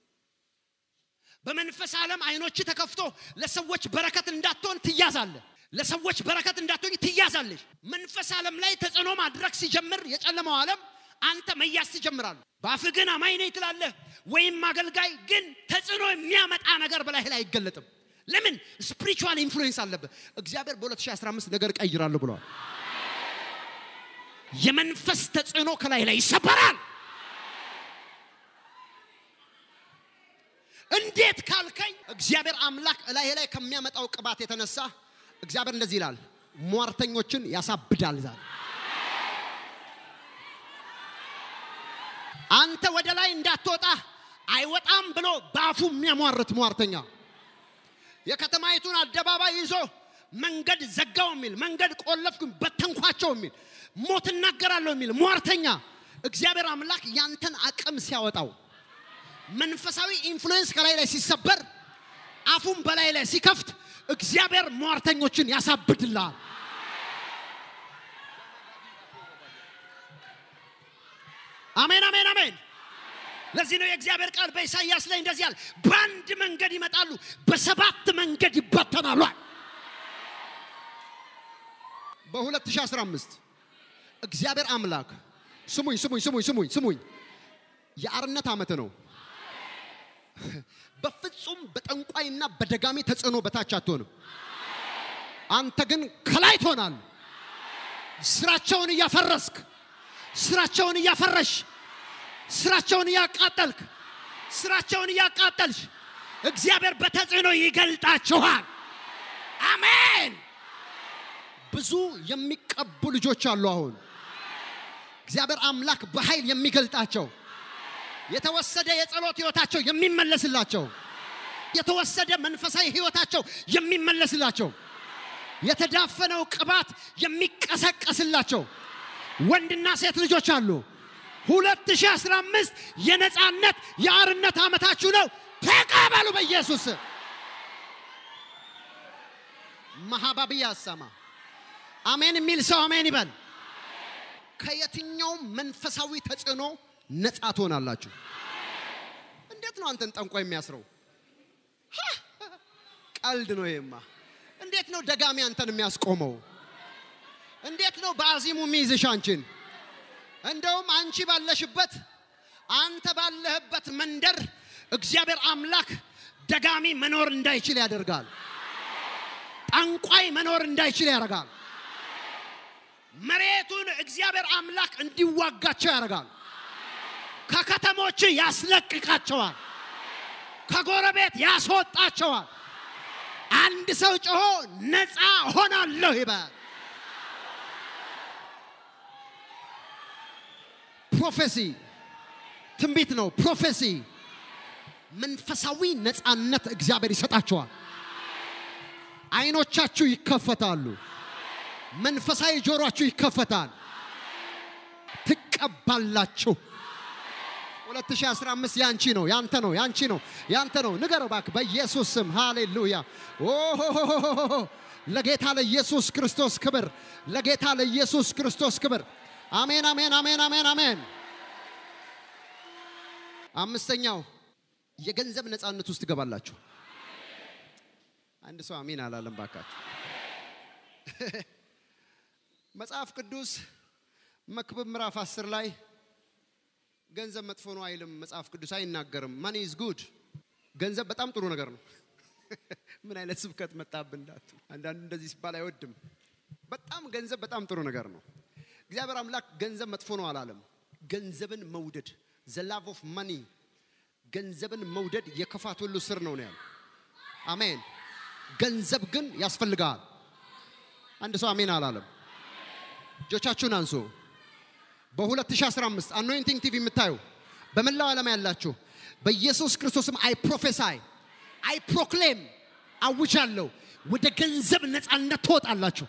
በመንፈስ ዓለም አይኖች ተከፍቶ ለሰዎች በረከት እንዳትሆን ትያዛለህ። ለሰዎች በረከት እንዳትሆኝ ትያዛለሽ። መንፈስ ዓለም ላይ ተጽዕኖ ማድረግ ሲጀምር የጨለማው ዓለም አንተ መያዝ ትጀምራለህ። በአፍህ ግን አማኝ ነኝ ትላለህ፣ ወይም አገልጋይ ግን ተጽዕኖ የሚያመጣ ነገር በላይህ ላይ አይገለጥም። ለምን? ስፒሪቹዋል ኢንፍሉዌንስ አለብህ። እግዚአብሔር በ2015 ነገር እቀይራለሁ ብለዋል። የመንፈስ ተጽዕኖ ከላይ ላይ ይሰበራል። እንዴት ካልከኝ እግዚአብሔር አምላክ እላይ ላይ ከሚያመጣው ቅባት የተነሳ እግዚአብሔር እንደዚህ ይላል፣ ሟርተኞችን ያሳብዳል ዛሬ። አንተ ወደ ላይ እንዳትወጣ አይወጣም ብሎ በአፉ የሚያሟርት ሟርተኛ የከተማይቱን አደባባይ ይዞ መንገድ ዘጋው የሚል መንገድ ቆለፍኩ በተንኳቸው የሚል ሞት እናገራለሁ የሚል ሟርተኛ እግዚአብሔር አምላክ ያንተን አቅም ሲያወጣው መንፈሳዊ ኢንፍሉዌንስ ከላይ ላይ ሲሰበር አፉን በላይ ላይ ሲከፍት እግዚአብሔር ሟርተኞችን ያሳብድልሃል። አሜን አሜን አሜን። ለዚህ ነው የእግዚአብሔር ቃል በኢሳይያስ ላይ እንደዚህ ያለ በአንድ መንገድ ይመጣሉ፣ በሰባት መንገድ ይበተናሉ። በ2015 እግዚአብሔር አምላክ ስሙኝ ስሙኝ ስሙኝ ስሙኝ ስሙኝ የአርነት ዓመት ነው። በፍጹም በጠንቋይና በደጋሚ ተጽዕኖ በታች አትሆንም። አንተ ግን ከላይ ትሆናል። ስራቸውን እያፈረስክ ስራቸውን እያፈረሽ ስራቸውን እያቃጠልክ ስራቸውን እያቃጠልሽ እግዚአብሔር በተጽዕኖ ይገልጣችኋል። አሜን። ብዙ የሚቀቡ ልጆች አሉ። አሁን እግዚአብሔር አምላክ በኃይል የሚገልጣቸው የተወሰደ የጸሎት ህይወታቸው የሚመለስላቸው የተወሰደ መንፈሳዊ ህይወታቸው የሚመለስላቸው የተዳፈነው ቅባት የሚቀሰቀስላቸው ወንድና ሴት ልጆች አሉ። 2015 የነፃነት የአርነት ዓመታችሁ ነው። ተቀበሉ በኢየሱስ ስም። ማሃባብያ አሰማ አሜን የሚል ሰው አሜን ይበል። ከየትኛውም መንፈሳዊ ተጽዕኖ ነፃ ትሆናላችሁ። እንዴት ነው አንተን ጠንቋ የሚያስረው? ሀ! ቀልድ ነው ይሄማ። እንዴት ነው ደጋሚ አንተን የሚያስቆመው? እንዴት ነው በአዚሙ የሚይዝሽ አንቺን? እንደውም አንቺ ባለሽበት አንተ ባለህበት መንደር እግዚአብሔር አምላክ ደጋሚ መኖር እንዳይችል ያደርጋል። ጠንቋይ መኖር እንዳይችል ያደርጋል። መሬቱን እግዚአብሔር አምላክ እንዲዋጋቸው ያደርጋል። ከከተሞች ያስለቅቃቸዋል። ከጎረቤት ያስወጣቸዋል። አንድ ሰው ጮሆ ነፃ ሆናለሁ ይበል። ፕሮፌሲ ትንቢት ነው። ፕሮፌሲ መንፈሳዊ ነፃነት እግዚአብሔር ይሰጣቸዋል። አይኖቻችሁ ይከፈታሉ። መንፈሳዊ ጆሮአችሁ ይከፈታል። ትቀባላችሁ። 2015 ያንቺ ነው፣ ያንተ ነው፣ ያንቺ ነው፣ ያንተ ነው። ንገረው እባክህ በኢየሱስ ስም ሃሌሉያ። ኦሆሆሆሆሆ ለጌታ ለኢየሱስ ክርስቶስ ክብር፣ ለጌታ ለኢየሱስ ክርስቶስ ክብር። አሜን፣ አሜን፣ አሜን፣ አሜን፣ አሜን። አምስተኛው የገንዘብ ነፃነት ውስጥ ትገባላችሁ። አንድ ሰው አሜን አላለም ባካችሁ። መጽሐፍ ቅዱስ መክብብ ምዕራፍ 10 ላይ ገንዘብ መጥፎ ነው አይልም። መጽሐፍ ቅዱስ አይናገርም። ማኒ ኢዝ ጉድ። ገንዘብ በጣም ጥሩ ነገር ነው። ምን አይነት ስብከት መጣብን እንዳቱ። አንዳንዱ እንደዚህ ሲባል አይወድም። በጣም ገንዘብ በጣም ጥሩ ነገር ነው። እግዚአብሔር አምላክ ገንዘብ መጥፎ ነው አላለም። ገንዘብን መውደድ ዘ ላቭ ኦፍ ማኒ ገንዘብን መውደድ የክፋት ሁሉ ስር ነው ነው ያለው። አሜን። ገንዘብ ግን ያስፈልጋል። አንድ ሰው አሜን አላለም። እጆቻችሁን አንሱ። በ2015 አኖይንቲንግ ቲቪ የምታዩ በመላው ዓለም ያላችሁ በኢየሱስ ክርስቶስም አይ ፕሮፌሳይ አይ ፕሮክሌም አውጃለሁ፣ ወደ ገንዘብ ነፃነት ትወጣላችሁ።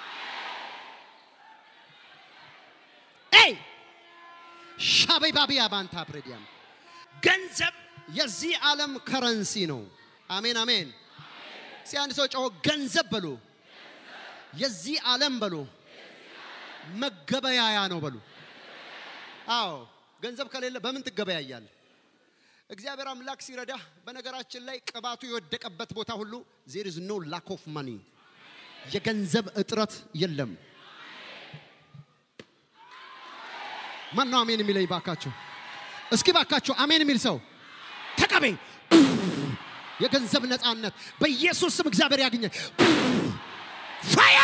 ኤይ ሻበይ ባቢያ ባንታ ፕሬዲያም ገንዘብ የዚህ ዓለም ከረንሲ ነው። አሜን አሜን። እስኪ አንድ ሰው ጮሆ ገንዘብ በሉ፣ የዚህ ዓለም በሉ፣ መገበያያ ነው በሉ። አዎ ገንዘብ ከሌለ በምን ትገበያያል? እግዚአብሔር አምላክ ሲረዳ፣ በነገራችን ላይ ቅባቱ የወደቀበት ቦታ ሁሉ ዜር ኢዝ ኖ ላክ ኦፍ ማኒ የገንዘብ እጥረት የለም። ማን ነው አሜን የሚለኝ? ባካችሁ እስኪ ባካችሁ አሜን የሚል ሰው ተቀበይ። የገንዘብ ነፃነት በኢየሱስ ስም እግዚአብሔር ያገኘ ፋያ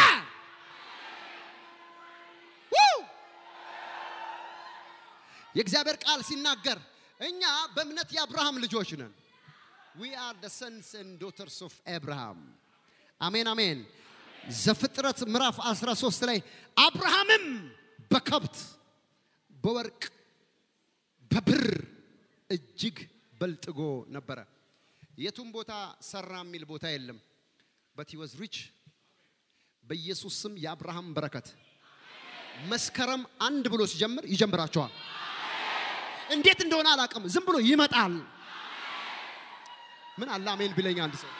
የእግዚአብሔር ቃል ሲናገር እኛ በእምነት የአብርሃም ልጆች ነን። ዊ አር ደ ሰንስ ኤንድ ዶተርስ ኦፍ አብርሃም። አሜን አሜን። ዘፍጥረት ምዕራፍ 13 ላይ አብርሃምም በከብት በወርቅ በብር እጅግ በልጥጎ ነበረ። የቱም ቦታ ሰራ የሚል ቦታ የለም። በት he was rich በኢየሱስ ስም የአብርሃም በረከት መስከረም አንድ ብሎ ሲጀምር ይጀምራቸዋል። እንዴት እንደሆነ አላውቅም። ዝም ብሎ ይመጣል። ምን አለ አሜን ቢለኝ አንድ ሰው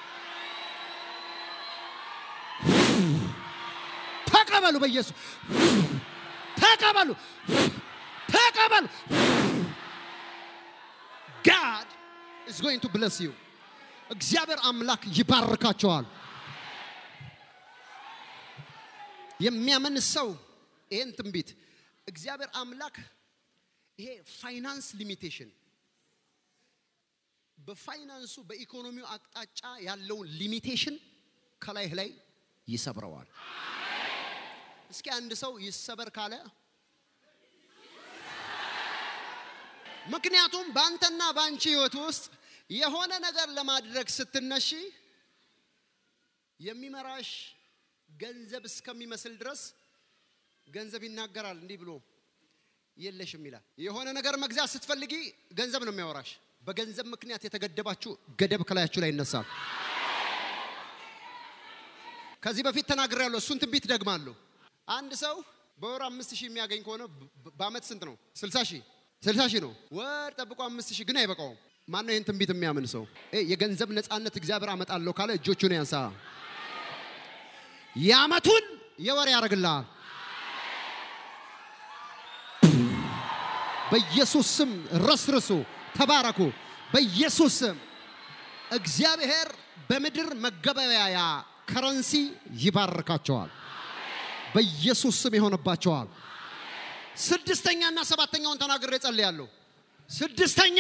ተቀበሉ፣ በኢየሱስ ተቀበሉ፣ ተቀበሉ። ጋድ is going to bless you። እግዚአብሔር አምላክ ይባርካቸዋል። የሚያምን ሰው ይሄን ትንቢት እግዚአብሔር አምላክ ይሄ ፋይናንስ ሊሚቴሽን በፋይናንሱ በኢኮኖሚው አቅጣጫ ያለውን ሊሚቴሽን ከላይህ ላይ ይሰብረዋል። እስኪ አንድ ሰው ይሰበር ካለ ምክንያቱም በአንተና በአንቺ ህይወት ውስጥ የሆነ ነገር ለማድረግ ስትነሺ የሚመራሽ ገንዘብ እስከሚመስል ድረስ ገንዘብ ይናገራል። እንዲህ ብሎ የለሽም ይላል። የሆነ ነገር መግዛት ስትፈልጊ ገንዘብ ነው የሚያወራሽ። በገንዘብ ምክንያት የተገደባችሁ ገደብ ከላያችሁ ላይ ይነሳል። ከዚህ በፊት ተናግሬያለሁ። እሱን ትንቢት ደግማለሁ። አንድ ሰው በወር አምስት ሺህ የሚያገኝ ከሆነ በ- በአመት ስንት ነው? ስልሳ ሺህ ስልሳ ሺህ ነው። ወር ጠብቆ አምስት ሺህ ግን አይበቃውም። ማን ነው ይህን ትንቢት የሚያምን ሰው? እ የገንዘብ ነፃነት እግዚአብሔር አመጣለሁ ካለ እጆቹን ያንሳ። የአመቱን የወር ያደርግልሃል። በኢየሱስ ስም ረስርሱ፣ ተባረኩ። በኢየሱስ ስም እግዚአብሔር በምድር መገበያያ ከረንሲ ይባርካቸዋል። በኢየሱስ ስም ይሆንባቸዋል። ስድስተኛና ሰባተኛውን ተናግሬ ጸልያለሁ። ስድስተኛ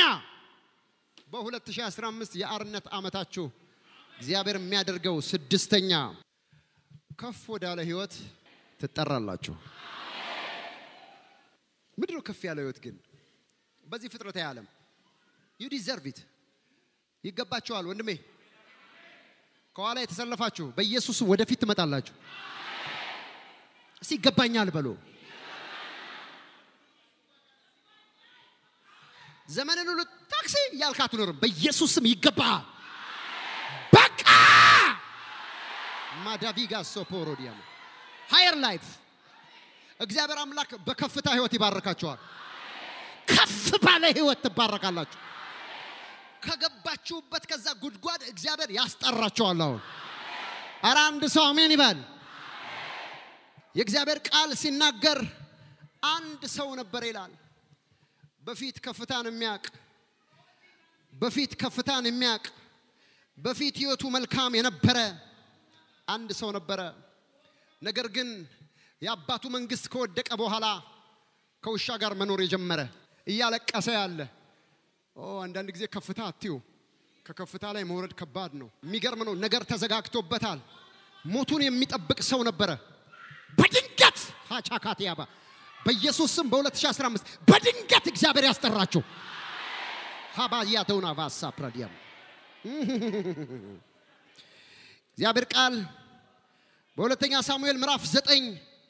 በ2015 የአርነት ዓመታችሁ እግዚአብሔር የሚያደርገው ስድስተኛ ከፍ ወዳለ ህይወት ትጠራላችሁ። ምንድን ነው ከፍ ያለ ህይወት ግን? በዚህ ፍጥረታዊ ዓለም ዩ ዲዘርቭ ኢት ይገባችኋል። ወንድሜ ከኋላ የተሰለፋችሁ በኢየሱስ ወደፊት ትመጣላችሁ። እስቲ ይገባኛል በሎ ዘመንን ሁሉ ታክሲ እያልክ አትኖርም። በኢየሱስ ስም ይገባሃል። በቃ ማዳቪጋ ሶፖሮዲያም ሃየር ላይፍ እግዚአብሔር አምላክ በከፍታ ህይወት ይባርካቸዋል። ከፍ ባለ ህይወት ትባረካላችሁ። ከገባችሁበት ከዛ ጉድጓድ እግዚአብሔር ያስጠራቸዋል። አሁን ኧረ አንድ ሰው አሜን ይበል። የእግዚአብሔር ቃል ሲናገር አንድ ሰው ነበር ይላል በፊት ከፍታን የሚያቅ በፊት ከፍታን የሚያቅ በፊት ህይወቱ መልካም የነበረ አንድ ሰው ነበረ። ነገር ግን የአባቱ መንግስት ከወደቀ በኋላ ከውሻ ጋር መኖር የጀመረ እያለቀሰ ያለ ኦ አንዳንድ ጊዜ ከፍታ አትዩ። ከከፍታ ላይ መውረድ ከባድ ነው። የሚገርም ነው። ነገር ተዘጋግቶበታል። ሞቱን የሚጠብቅ ሰው ነበረ። በድንገት ሃቻካቲያባ በኢየሱስ ስም በ2015 በድንገት እግዚአብሔር ያስጠራችሁ ሀባያ ተውና ቫሳ ፕረዲያም እግዚአብሔር ቃል በሁለተኛ ሳሙኤል ምዕራፍ ዘጠኝ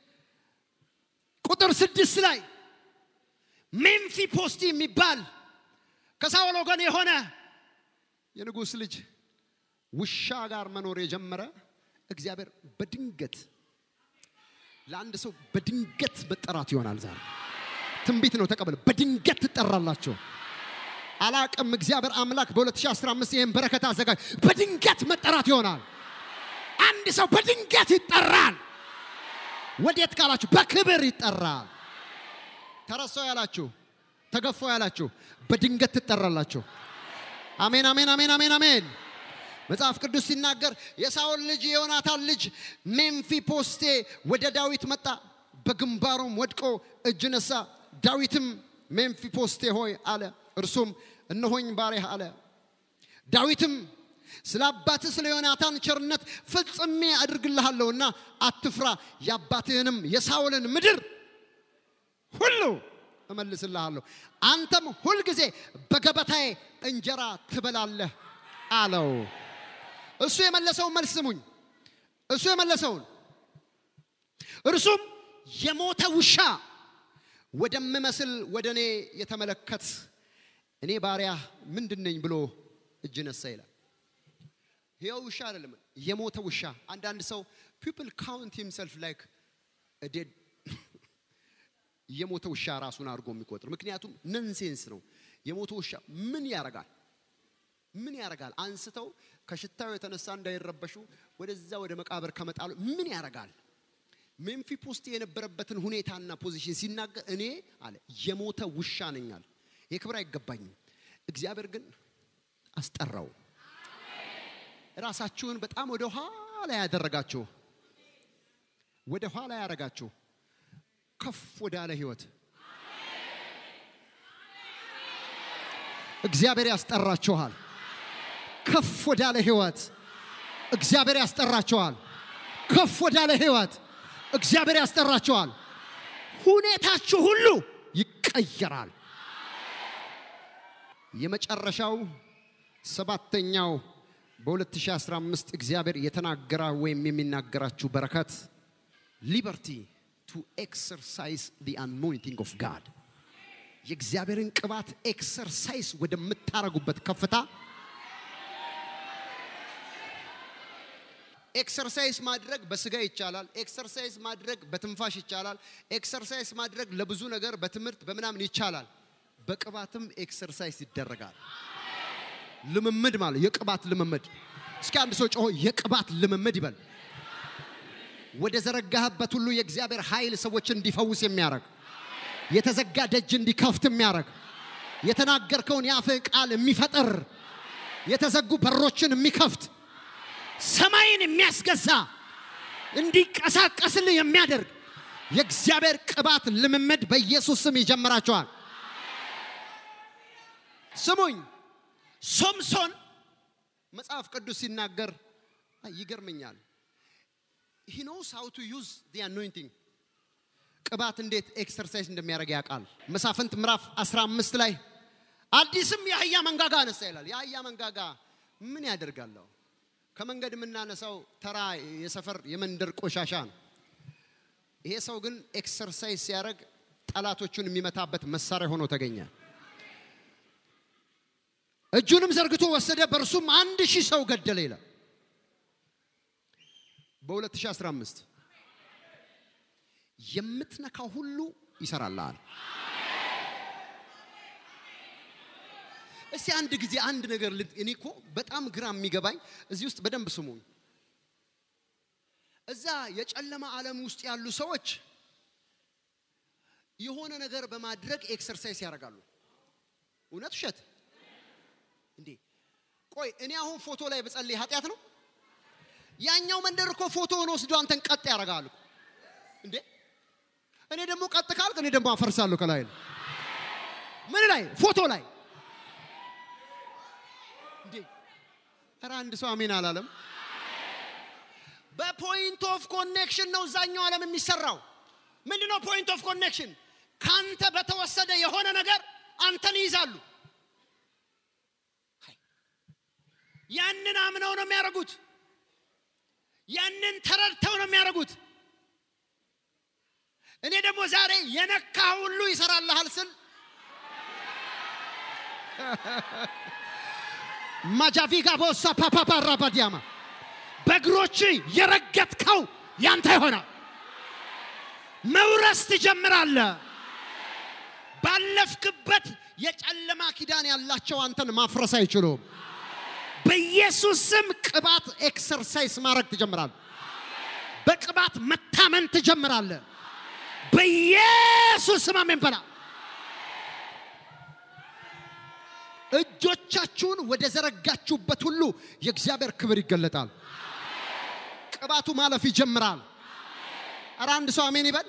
ቁጥር ስድስት ላይ ሜምፊ ፖስቲ የሚባል ከሳውል ወገን የሆነ የንጉሥ ልጅ ውሻ ጋር መኖር የጀመረ እግዚአብሔር በድንገት ለአንድ ሰው በድንገት መጠራት ይሆናል። ዛሬ ትንቢት ነው፣ ተቀበል። በድንገት ትጠራላችሁ። አላቅም። እግዚአብሔር አምላክ በ2015 ይህን በረከት አዘጋጅ። በድንገት መጠራት ይሆናል። አንድ ሰው በድንገት ይጠራል። ወዴት ካላችሁ በክብር ይጠራል። ተረሳው ያላችሁ፣ ተገፋው ያላችሁ በድንገት ትጠራላችሁ። አሜን፣ አሜን፣ አሜን፣ አሜን፣ አሜን። መጽሐፍ ቅዱስ ሲናገር የሳኦል ልጅ የዮናታን ልጅ ሜምፊ ፖስቴ ወደ ዳዊት መጣ፣ በግንባሩም ወድቆ እጅ ነሳ። ዳዊትም ሜምፊ ፖስቴ ሆይ አለ። እርሱም እነሆኝ ባሪያህ አለ። ዳዊትም ስለ አባትህ ስለ ዮናታን ቸርነት ፍጽሜ አድርግልሃለሁና አትፍራ፣ የአባትህንም የሳኦልን ምድር ሁሉ እመልስልሃለሁ፣ አንተም ሁልጊዜ በገበታዬ እንጀራ ትበላለህ አለው። እሱ የመለሰውን መልስ ስሙኝ። እሱ የመለሰውን እርሱም የሞተ ውሻ ወደምመስል ወደ እኔ የተመለከት እኔ ባሪያ ምንድን ነኝ ብሎ እጅ ነሳ ይላል። ይኸው ውሻ አይደለም፣ የሞተ ውሻ። አንዳንድ ሰው ፒፕል ካውንት ሂምሰልፍ ላይክ ዴድ የሞተ ውሻ ራሱን አድርጎ የሚቆጥር ምክንያቱም ነንሴንስ ነው። የሞተ ውሻ ምን ያረጋል? ምን ያረጋል? አንስተው ከሽታው የተነሳ እንዳይረበሹ ወደዛ ወደ መቃብር ከመጣሉ ምን ያረጋል? ሜምፊ ፖስት የነበረበትን ሁኔታና ፖዚሽን ሲናገር እኔ አለ የሞተ ውሻ ነኝ አለ። ይህ ክብር አይገባኝም። እግዚአብሔር ግን አስጠራው። ራሳችሁን በጣም ወደ ኋላ ያደረጋችሁ ወደ ኋላ ያደረጋችሁ ከፍ ወዳለ ህይወት እግዚአብሔር ያስጠራችኋል። ከፍ ወዳለ ህይወት እግዚአብሔር ያስጠራችኋል። ከፍ ወዳለ ህይወት እግዚአብሔር ያስጠራችኋል። ሁኔታችሁ ሁሉ ይቀየራል። የመጨረሻው ሰባተኛው በ2015 እግዚአብሔር የተናገራ ወይም የሚናገራችሁ በረከት ሊበርቲ ቱ ኤክሰርሳይዝ ዲ አኖይንቲንግ ኦፍ ጋድ የእግዚአብሔርን ቅባት ኤክሰርሳይዝ ወደምታረጉበት ከፍታ ኤክሰርሳይዝ ማድረግ በስጋ ይቻላል። ኤክሰርሳይዝ ማድረግ በትንፋሽ ይቻላል። ኤክሰርሳይዝ ማድረግ ለብዙ ነገር በትምህርት በምናምን ይቻላል። በቅባትም ኤክሰርሳይዝ ይደረጋል። ልምምድ ማለት የቅባት ልምምድ። እስኪ አንድ ሰው ጮሆ የቅባት ልምምድ ይበል። ወደ ዘረጋህበት ሁሉ የእግዚአብሔር ኃይል ሰዎችን እንዲፈውስ የሚያደርግ የተዘጋ ደጅ እንዲከፍት የሚያደርግ የተናገርከውን የአፍህ ቃል የሚፈጥር የተዘጉ በሮችን የሚከፍት ሰማይን የሚያስገዛ እንዲንቀሳቀስልህ የሚያደርግ የእግዚአብሔር ቅባት ልምምድ በኢየሱስ ስም ይጀምራቸዋል። ስሙኝ፣ ሶምሶን መጽሐፍ ቅዱስ ሲናገር አይ፣ ይገርመኛል። ሂ ኖውስ ሃው ቱ ዩዝ ዲ አኖይንቲንግ ቅባት እንዴት ኤክሰርሳይዝ እንደሚያደርግ ያውቃል። መሳፍንት ምዕራፍ 15 ላይ አዲስም የአህያ መንጋጋ አነሳ ይላል። የአህያ መንጋጋ ምን ያደርጋለሁ? ከመንገድ የምናነሳው ተራ የሰፈር የመንደር ቆሻሻ ነው። ይሄ ሰው ግን ኤክሰርሳይዝ ሲያደርግ ጠላቶቹን የሚመታበት መሳሪያ ሆኖ ተገኘ። እጁንም ዘርግቶ ወሰደ፣ በእርሱም አንድ ሺህ ሰው ገደለ ይላል። በ2015 የምትነካው ሁሉ ይሰራልሃል። እስቲ አንድ ጊዜ አንድ ነገር ል- እኔ እኮ በጣም ግራ የሚገባኝ እዚህ ውስጥ በደንብ ስሙኝ። እዛ የጨለማ ዓለም ውስጥ ያሉ ሰዎች የሆነ ነገር በማድረግ ኤክሰርሳይዝ ያደርጋሉ። እውነት ውሸት? እንዴ ቆይ እኔ አሁን ፎቶ ላይ ብጸልይ ኃጢአት ነው? ያኛው መንደር እኮ ፎቶውን ወስዶ አንተን ቀጥ ያደርጋሉ። እንዴ እኔ ደግሞ ቀጥ ካልክ እኔ ደግሞ አፈርሳለሁ ከላይ ነው። ምን ላይ ፎቶ ላይ እንዴ ኧረ አንድ ሰው አሜን አላለም። በፖይንት ኦፍ ኮኔክሽን ነው እዛኛው ዓለም የሚሰራው። ምንድን ነው ፖይንት ኦፍ ኮኔክሽን? ካንተ በተወሰደ የሆነ ነገር አንተን ይይዛሉ። አይ፣ ያንን አምነው ነው የሚያደርጉት። ያንን ተረድተው ነው የሚያደርጉት። እኔ ደግሞ ዛሬ የነካ ሁሉ ይሰራልሃል ስል ማጃቪጋ ቦሳ ፓፓፓ ራባዲያማ በእግሮች የረገጥከው ያንተ ይሆናል። መውረስ ትጀምራለህ። ባለፍክበት የጨለማ ኪዳን ያላቸው አንተን ማፍረስ አይችሉም። በኢየሱስ ስም ቅባት ኤክሰርሳይዝ ማድረግ ትጀምራለህ። በቅባት መታመን ትጀምራለህ። በኢየሱስ ስም አሜን በላ። እጆቻችሁን ወደ ዘረጋችሁበት ሁሉ የእግዚአብሔር ክብር ይገለጣል። ቅባቱ ማለፍ ይጀምራል። ኧረ አንድ ሰው አሜን ይበል።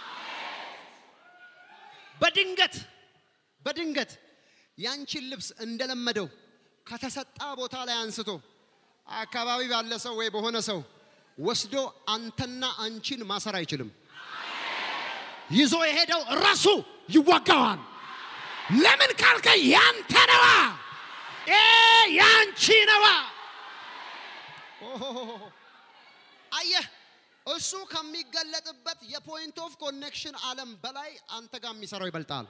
በድንገት በድንገት ያንቺን ልብስ እንደለመደው ከተሰጣ ቦታ ላይ አንስቶ አካባቢ ባለ ሰው ወይ በሆነ ሰው ወስዶ አንተና አንቺን ማሰር አይችልም። ይዞ የሄደው ራሱ ይዋጋዋል። ለምን ካልከ ያንተ ነዋ፣ ኤ ያንቺ ነዋ። ኦሆሆሆ። አየህ እሱ ከሚገለጥበት የፖይንት ኦፍ ኮኔክሽን ዓለም በላይ አንተ ጋር የሚሰራው ይበልጣል።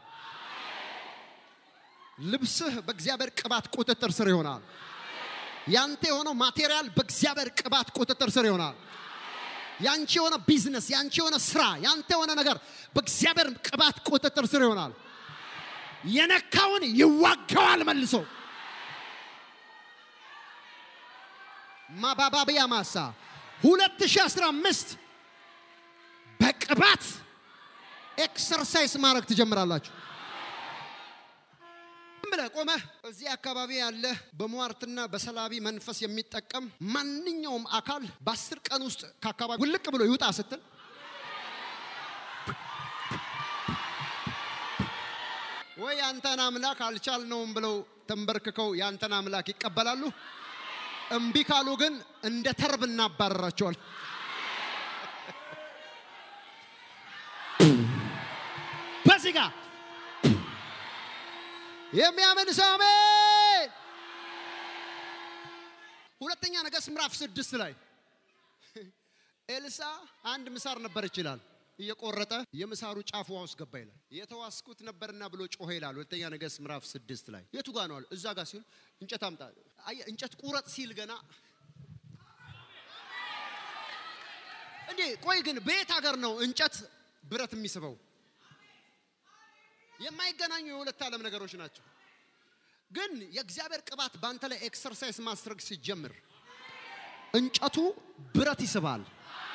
ልብስህ በእግዚአብሔር ቅባት ቁጥጥር ስር ይሆናል። ያንተ የሆነው ማቴሪያል በእግዚአብሔር ቅባት ቁጥጥር ስር ይሆናል። ያንቺ የሆነ ቢዝነስ፣ ያንቺ የሆነ ስራ፣ ያንተ የሆነ ነገር በእግዚአብሔር ቅባት ቁጥጥር ስር ይሆናል። የነካውን ይዋጋዋል መልሶ ማባባቢያ ማሳ 2015 በቅባት ኤክሰርሳይዝ ማድረግ ትጀምራላችሁ። ዝም ብለህ ቆመህ እዚህ አካባቢ ያለ በሟርትና በሰላቢ መንፈስ የሚጠቀም ማንኛውም አካል በአስር ቀን ውስጥ ከአካባቢ ውልቅ ብሎ ይውጣ ስትል ወይ ያንተን አምላክ አልቻልነውም ብለው ተንበርክከው ያንተን አምላክ ይቀበላሉ። እምቢ ካሉ ግን እንደ ተርብ እናባረራቸዋል። በዚህ ጋር የሚያምን ሰው አሜን። ሁለተኛ ነገሥት ምዕራፍ ስድስት ላይ ኤልሳ አንድ ምሳር ነበር ይችላል እየቆረጠ የምሳሩ ጫፍ ውሃ ውስጥ ገባ ይላል። የተዋስኩት ነበርና ብሎ ጮኸ ይላል። ሁለተኛ ነገሥት ምዕራፍ ስድስት ላይ የቱ ጋር ነው አለ። እዛ ጋር ሲል እንጨት አምጣ። አየህ እንጨት ቁረጥ ሲል ገና እንዴ ቆይ ግን በየት ሀገር ነው እንጨት ብረት የሚስበው? የማይገናኙ የሁለት ዓለም ነገሮች ናቸው። ግን የእግዚአብሔር ቅባት በአንተ ላይ ኤክሰርሳይዝ ማድረግ ሲጀምር እንጨቱ ብረት ይስባል።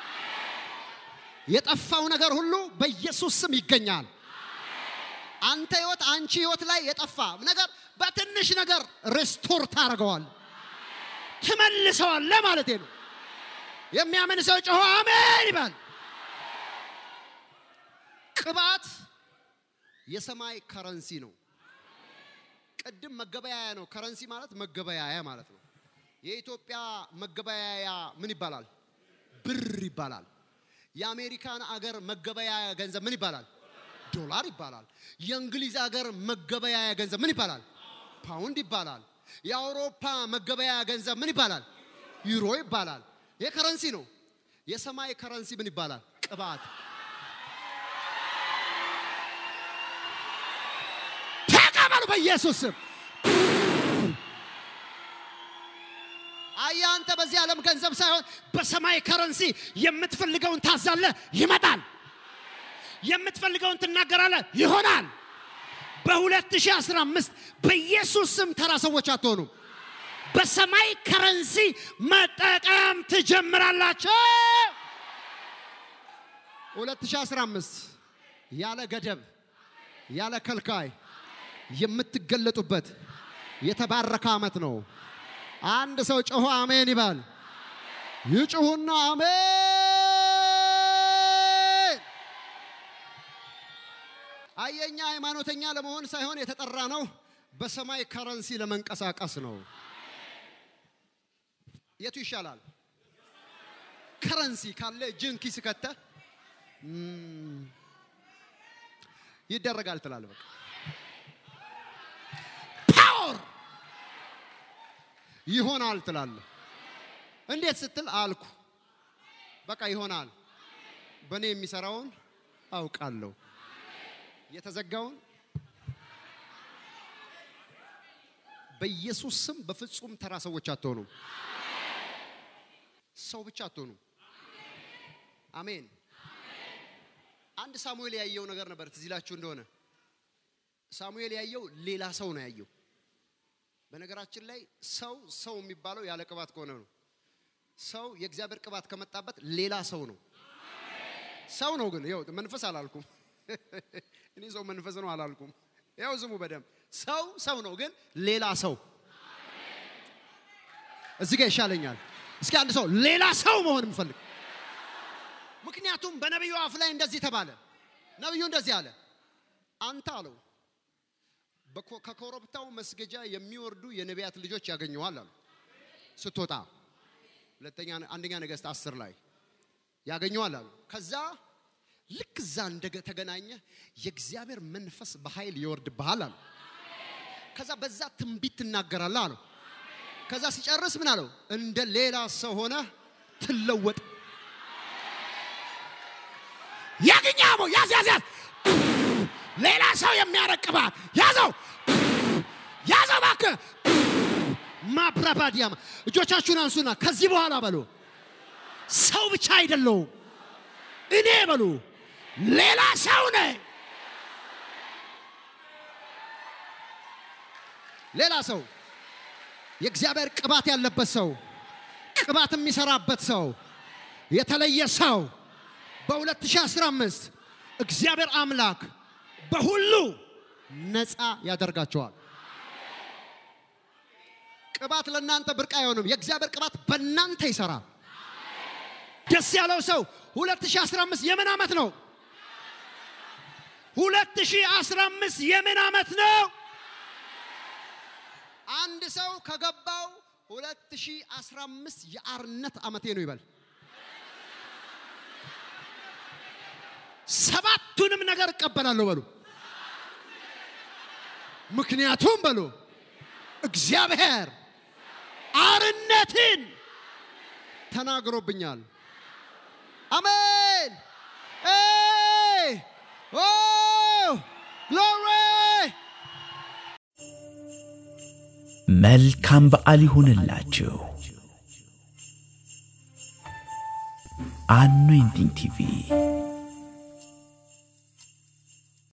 የጠፋው ነገር ሁሉ በኢየሱስ ስም ይገኛል። አንተ ህይወት፣ አንቺ ህይወት ላይ የጠፋ ነገር በትንሽ ነገር ሬስቶር ታደርገዋል፣ ትመልሰዋለህ ማለት ነው። የሚያምን ሰው ጮሆ አሜን ይባል። ቅባት የሰማይ ከረንሲ ነው። ቅድም መገበያያ ነው። ከረንሲ ማለት መገበያያ ማለት ነው። የኢትዮጵያ መገበያያ ምን ይባላል? ብር ይባላል። የአሜሪካን አገር መገበያያ ገንዘብ ምን ይባላል? ዶላር ይባላል። የእንግሊዝ አገር መገበያያ ገንዘብ ምን ይባላል? ፓውንድ ይባላል። የአውሮፓ መገበያያ ገንዘብ ምን ይባላል? ዩሮ ይባላል። ይህ ከረንሲ ነው። የሰማይ ከረንሲ ምን ይባላል? ቅባት። ተቀበሉ በኢየሱስ ስም። አየህ አንተ በዚህ ዓለም ገንዘብ ሳይሆን በሰማይ ከረንሲ የምትፈልገውን ታዛለህ፣ ይመጣል። የምትፈልገውን ትናገራለህ፣ ይሆናል። በ2015 በኢየሱስ ስም ተራ ሰዎች አትሆኑም። በሰማይ ከረንሲ መጠቀም ትጀምራላችሁ። 2015 ያለ ገደብ ያለ ከልካይ የምትገለጡበት የተባረከ ዓመት ነው። አንድ ሰው ጮሆ አሜን ይባል። ይጩሁና አሜን። አየኛ ሃይማኖተኛ ለመሆን ሳይሆን የተጠራ ነው፣ በሰማይ ከረንሲ ለመንቀሳቀስ ነው። የቱ ይሻላል? ከረንሲ ካለ እጅን ኪስ ከተ ይደረጋል ትላለህ። በቃ ፓወር ይሆናል ትላለህ። እንዴት ስትል አልኩ በቃ ይሆናል። በእኔ የሚሰራውን አውቃለሁ። የተዘጋውን በኢየሱስ ስም በፍጹም ተራ ሰዎች አትሆኑም። ሰው ብቻ አትሆኑም። አሜን። አንድ ሳሙኤል ያየው ነገር ነበር። ትዝ ይላችሁ እንደሆነ ሳሙኤል ያየው ሌላ ሰው ነው ያየው። በነገራችን ላይ ሰው ሰው የሚባለው ያለ ቅባት ከሆነ ነው። ሰው የእግዚአብሔር ቅባት ከመጣበት ሌላ ሰው ነው። ሰው ነው ግን ይኸው መንፈስ አላልኩም። እኔ ሰው መንፈስ ነው አላልኩም። ያው ዝሙ በደንብ ሰው ሰው ነው ግን ሌላ ሰው እዚህ ጋር ይሻለኛል። እስኪ አንድ ሰው ሌላ ሰው መሆን የምፈልግ ምክንያቱም በነቢዩ አፍ ላይ እንደዚህ ተባለ። ነቢዩ እንደዚህ አለ፣ አንተ አለው በኮ- ከኮረብታው መስገጃ የሚወርዱ የነቢያት ልጆች ያገኘዋል አሉ። ስትወጣ ሁለተኛ አንደኛ ነገሥት አስር ላይ ያገኘዋል አሉ። ከዛ ልክ እዛ እንደተገናኘ የእግዚአብሔር መንፈስ በኃይል ይወርድብሃል አሉ። ከዛ በዛ ትንቢት ትናገራለህ አለው። ከዛ ሲጨርስ ምን አለው? እንደ ሌላ ሰው ሆነ ትለወጥ አግኛሞ ያዝ ያዝ ያዝ ሌላ ሰው የሚያረቅ ቅባት ያዘው ያዘው እባክህ ማብራባዲያማ እጆቻችሁን አንሱና ከዚህ በኋላ በሉ ሰው ብቻ አይደለሁም እኔ በሉ ሌላ ሰው ነኝ ሌላ ሰው የእግዚአብሔር ቅባት ያለበት ሰው ቅባት የሚሰራበት ሰው የተለየ ሰው በ2015 እግዚአብሔር አምላክ በሁሉ ነፃ ያደርጋቸዋል። ቅባት ለእናንተ ብርቅ አይሆንም። የእግዚአብሔር ቅባት በእናንተ ይሰራል። ደስ ያለው ሰው 2015 የምን ዓመት ነው? 2015 የምን ዓመት ነው? አንድ ሰው ከገባው 2015 የአርነት ዓመቴ ነው ይበል። ሰባቱንም ነገር እቀበላለሁ በሉ። ምክንያቱም በሉ እግዚአብሔር አርነትን ተናግሮብኛል። አሜን። ኤይ! ኦ! ግሎሪ! መልካም በዓል ይሁንላችሁ። አኖይንቲንግ ቲቪ